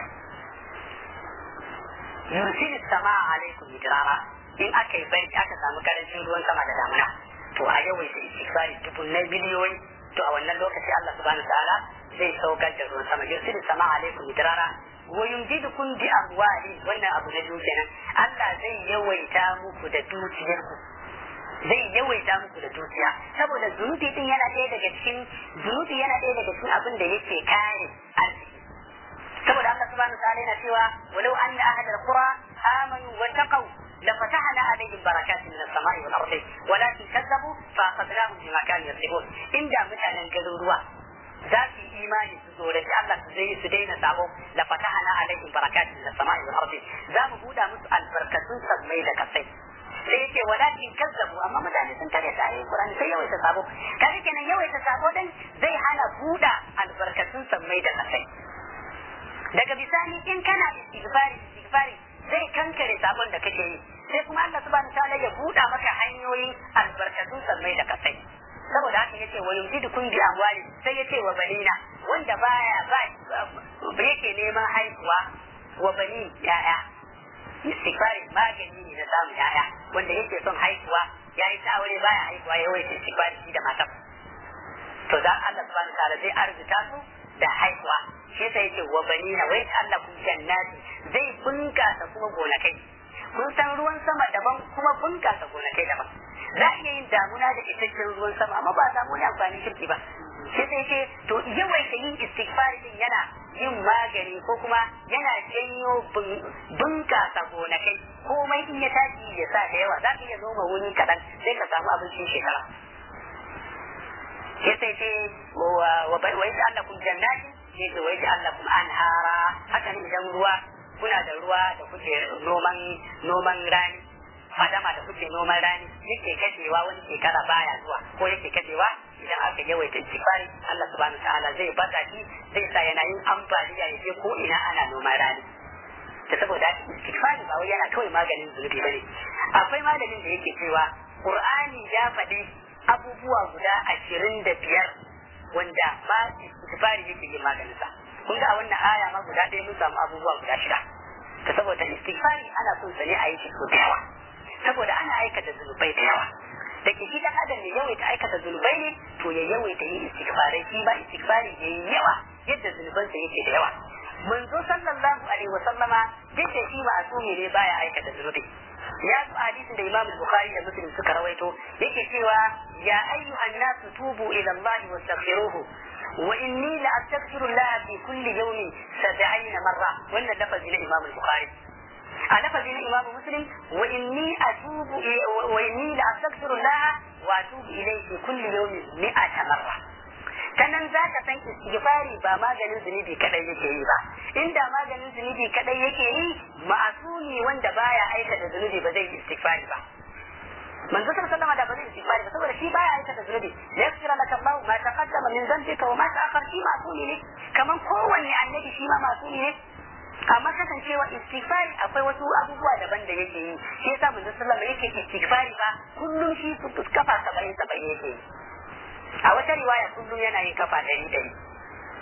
yursilu as-samaa'a 'alaykum midrara in aka yi bari aka samu karancin ruwan sama da damuna to a yawaita istighfari dubunnai biliyoyi to a wannan lokaci Allah subhanahu wa ta'ala zai saukar da ruwan sama yursilu sama alaikum midrara wa yumdidukum bi amwali wannan abu na biyu kenan Allah zai yawaita muku da dukiyarku zai yawaita muku da dukiya saboda zunubi din yana ɗaya daga cikin zunubi yana ɗaya daga cikin abin da yake kare arziki saboda Allah subhanahu wa ta'ala yana cewa walau anna ahlal qura amanu wa taqaw لفتحنا عليهم بركات من السماء والارض ولكن كذبوا فاخذناهم بما كانوا يكسبون ان دا mutanen garuruwa za su yi imani su tsoraci Allah su zai su daina sabo la fatahana alaihim barakatin min as-sama'i wal ardi za mu buda musu albarkatun sammai da kasai sai yake walakin kazzabu amma mutane sun kare ta ayoyin Qur'ani sai yawaita sabo kaga kenan yawaita sabo din zai hana buda albarkatun sammai da kasai daga bisani in kana istighfari istighfari zai kankare sabon da kake yi sai kuma Allah subhanahu ta'ala ya buɗa maka hanyoyin albarkatun sammai da kasai saboda haka yace wa yumdidukum bi amwali sai yace wa banina wanda baya ba yake neman haihuwa wa bani yaya istighfari magani ne na samun yaya wanda yake son haihuwa yayi ta aure baya haihuwa ya wace istighfari shi da matan to dan Allah subhanahu ta'ala zai arzuta su da haihuwa shi sai yace wa banina wai Allah kun jannati zai bunkasa kuma gonakai kun san ruwan sama daban kuma bunkasa gonakai daban za a iya yin damuna da isasshen ruwan sama amma ba a samu wani amfanin kirki ba shi sai ce to yawaita yin istighfari din yana yin magani ko kuma yana janyo bunkasa gonakai komai in ya tashi ya sa da yawa za ka iya noma wuri kaɗan sai ka samu abincin shekara ya sai ce wa bai Allah kun jannati sai ce wai Allah kuma anhara haka ne idan ruwa kuna da ruwa da kuke noman noman rani fadama da kuke noman rani yake kashewa wani shekara baya zuwa ko yake kashewa idan aka yawaita istighfari Allah subhanahu ta'ala zai baka shi zai sa yana yin ambaliya ya je ko ina ana noman rani da saboda istighfari ba wai yana kawai maganin zunubi bane akwai malamin da yake cewa Qur'ani ya faɗi abubuwa guda ashirin da biyar wanda ma istighfari yake yin maganinsa kun ga a wannan aya ma guda ɗaya mun samu abubuwa guda shida ta saboda istighfari ana son sa ne a yi shi so da yawa saboda ana aikata zunubai da yawa da ke shi dan adam ne yawaita aikata zunubai ne to ya yawaita yin istighfarai shi ba istighfari ya yi yawa yadda zunubansa yake da yawa manzo sallallahu alaihi wa sallama duk da shi ma'asumi ne baya aikata zunubi ya zo hadisin da Imam Bukhari da Muslim suka rawaito yake cewa ya ayyuhan nasu tubu ila Allah wastaghfiruhu wa inni la astaghfiru Allah fi kulli yawmin 70 marra wannan lafazi na Imam Bukhari a lafazi na Imam Muslim wa inni atubu wa inni la astaghfiru Allah wa atubu ilayhi fi kulli yawmin 100 marra ta nan za ka san istighfari ba maganin zunubi kadai yake yi ba inda maganin zunubi kadai yake yi ma'asumi wanda baya aikata zunubi ba zai istighfari ba manzo sallallahu alaihi da ba zai istighfari ba saboda shi baya aikata zunubi yaghfir laka Allah ma taqaddama min dhanbika wa ma ta'akhkhar shi ma'sumi ne kaman kowanne annabi shi ma ma'sumi ne amma kasancewa istighfari akwai wasu abubuwa daban da yake yi shi yasa manzo sallallahu alaihi yake istighfari ba kullum shi kafa 70 70 yake yi a wata riwaya kullum yana yin kafa ɗari ɗari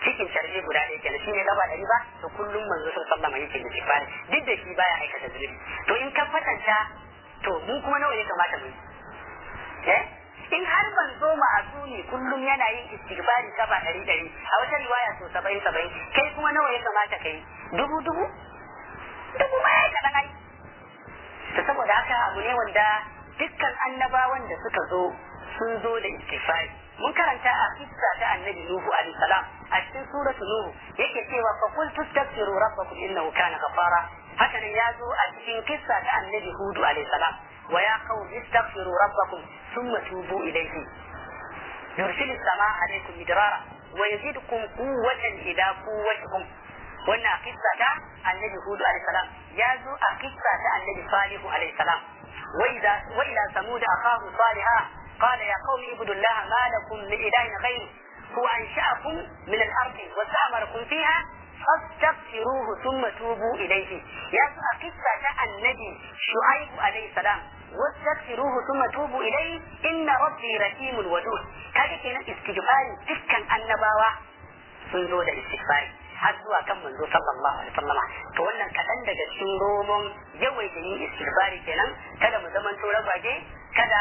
cikin sharbi guda ɗaya kenan shine gaba ɗari ba to kullum manzo sallallahu alaihi yake istighfari duk da shi baya aikata zunubi to in ka fatanta to mu kuma nawa ya kamata mu eh in har manzo ma'asumi kullum yana yin istighfari gaba ɗari ɗari a wata riwaya so saba'in saba'in kai kuma nawa ya kamata kai dubu dubu dubu ma ya kaɗan ai to saboda haka abu ne wanda dukkan annabawan da suka zo sun zo da istighfari mun karanta a kissa ta annabi nuhu alaihi salam a cikin suratu nuhu yake cewa fa qul tastaghfiru rabbakum innahu kana ghafara haka nan ya zo a cikin kissa ta annabi hudu alaihi salam wa ya qaumi istaghfiru rabbakum thumma tubu ilayhi yursilu samaa alaikum midrara wa yazidukum quwwatan ila quwwatikum wannan kissa ta annabi hudu alaihi salam ya zo a kissa ta annabi salihu alaihi salam wa idza wa ila samud akhahu salihah قال يا قوم اعبدوا الله ما لكم من اله غيره هو انشاكم من الارض واستعمركم فيها فاستغفروه ثم توبوا اليه يا قصه النبي شعيب عليه السلام واستغفروه ثم توبوا اليه ان ربي رحيم ودود kaga kenan istighfari dukkan annabawa sun zo da istighfari har zuwa kan manzo sallallahu alaihi wasallama to wannan kadan daga cikin romon yawaita yin istighfari kenan kada mu zaman to ragwaje kada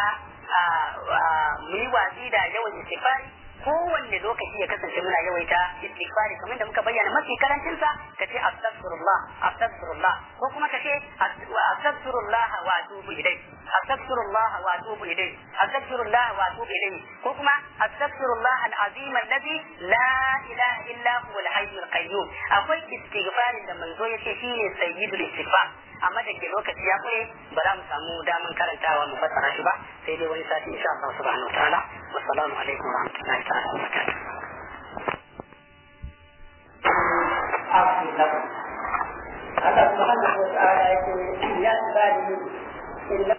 mu yi watsi da yawan istighfari kowanne lokaci ya kasance muna yawaita istighfari kamar da muka bayyana mafi karancin sa ka ce astaghfirullah astaghfirullah ko kuma ka ce astaghfirullah wa atubu ilayh astaghfirullah wa atubu ilayh astaghfirullah wa atubu ilayh ko kuma astaghfirullah al-azim alladhi la ilaha illa huwa al-hayy al-qayyum akwai istighfarin da manzo yace shine sayyidul istighfar amma da ke lokaci ya kure ba za mu samu daman karantawa mu fassara shi ba sai dai wani sati insha Allah subhanahu wa ta'ala wassalamu alaikum wa rahmatullahi ta'ala wa barakatuh Allah subhanahu wa ta'ala yake ya ibadi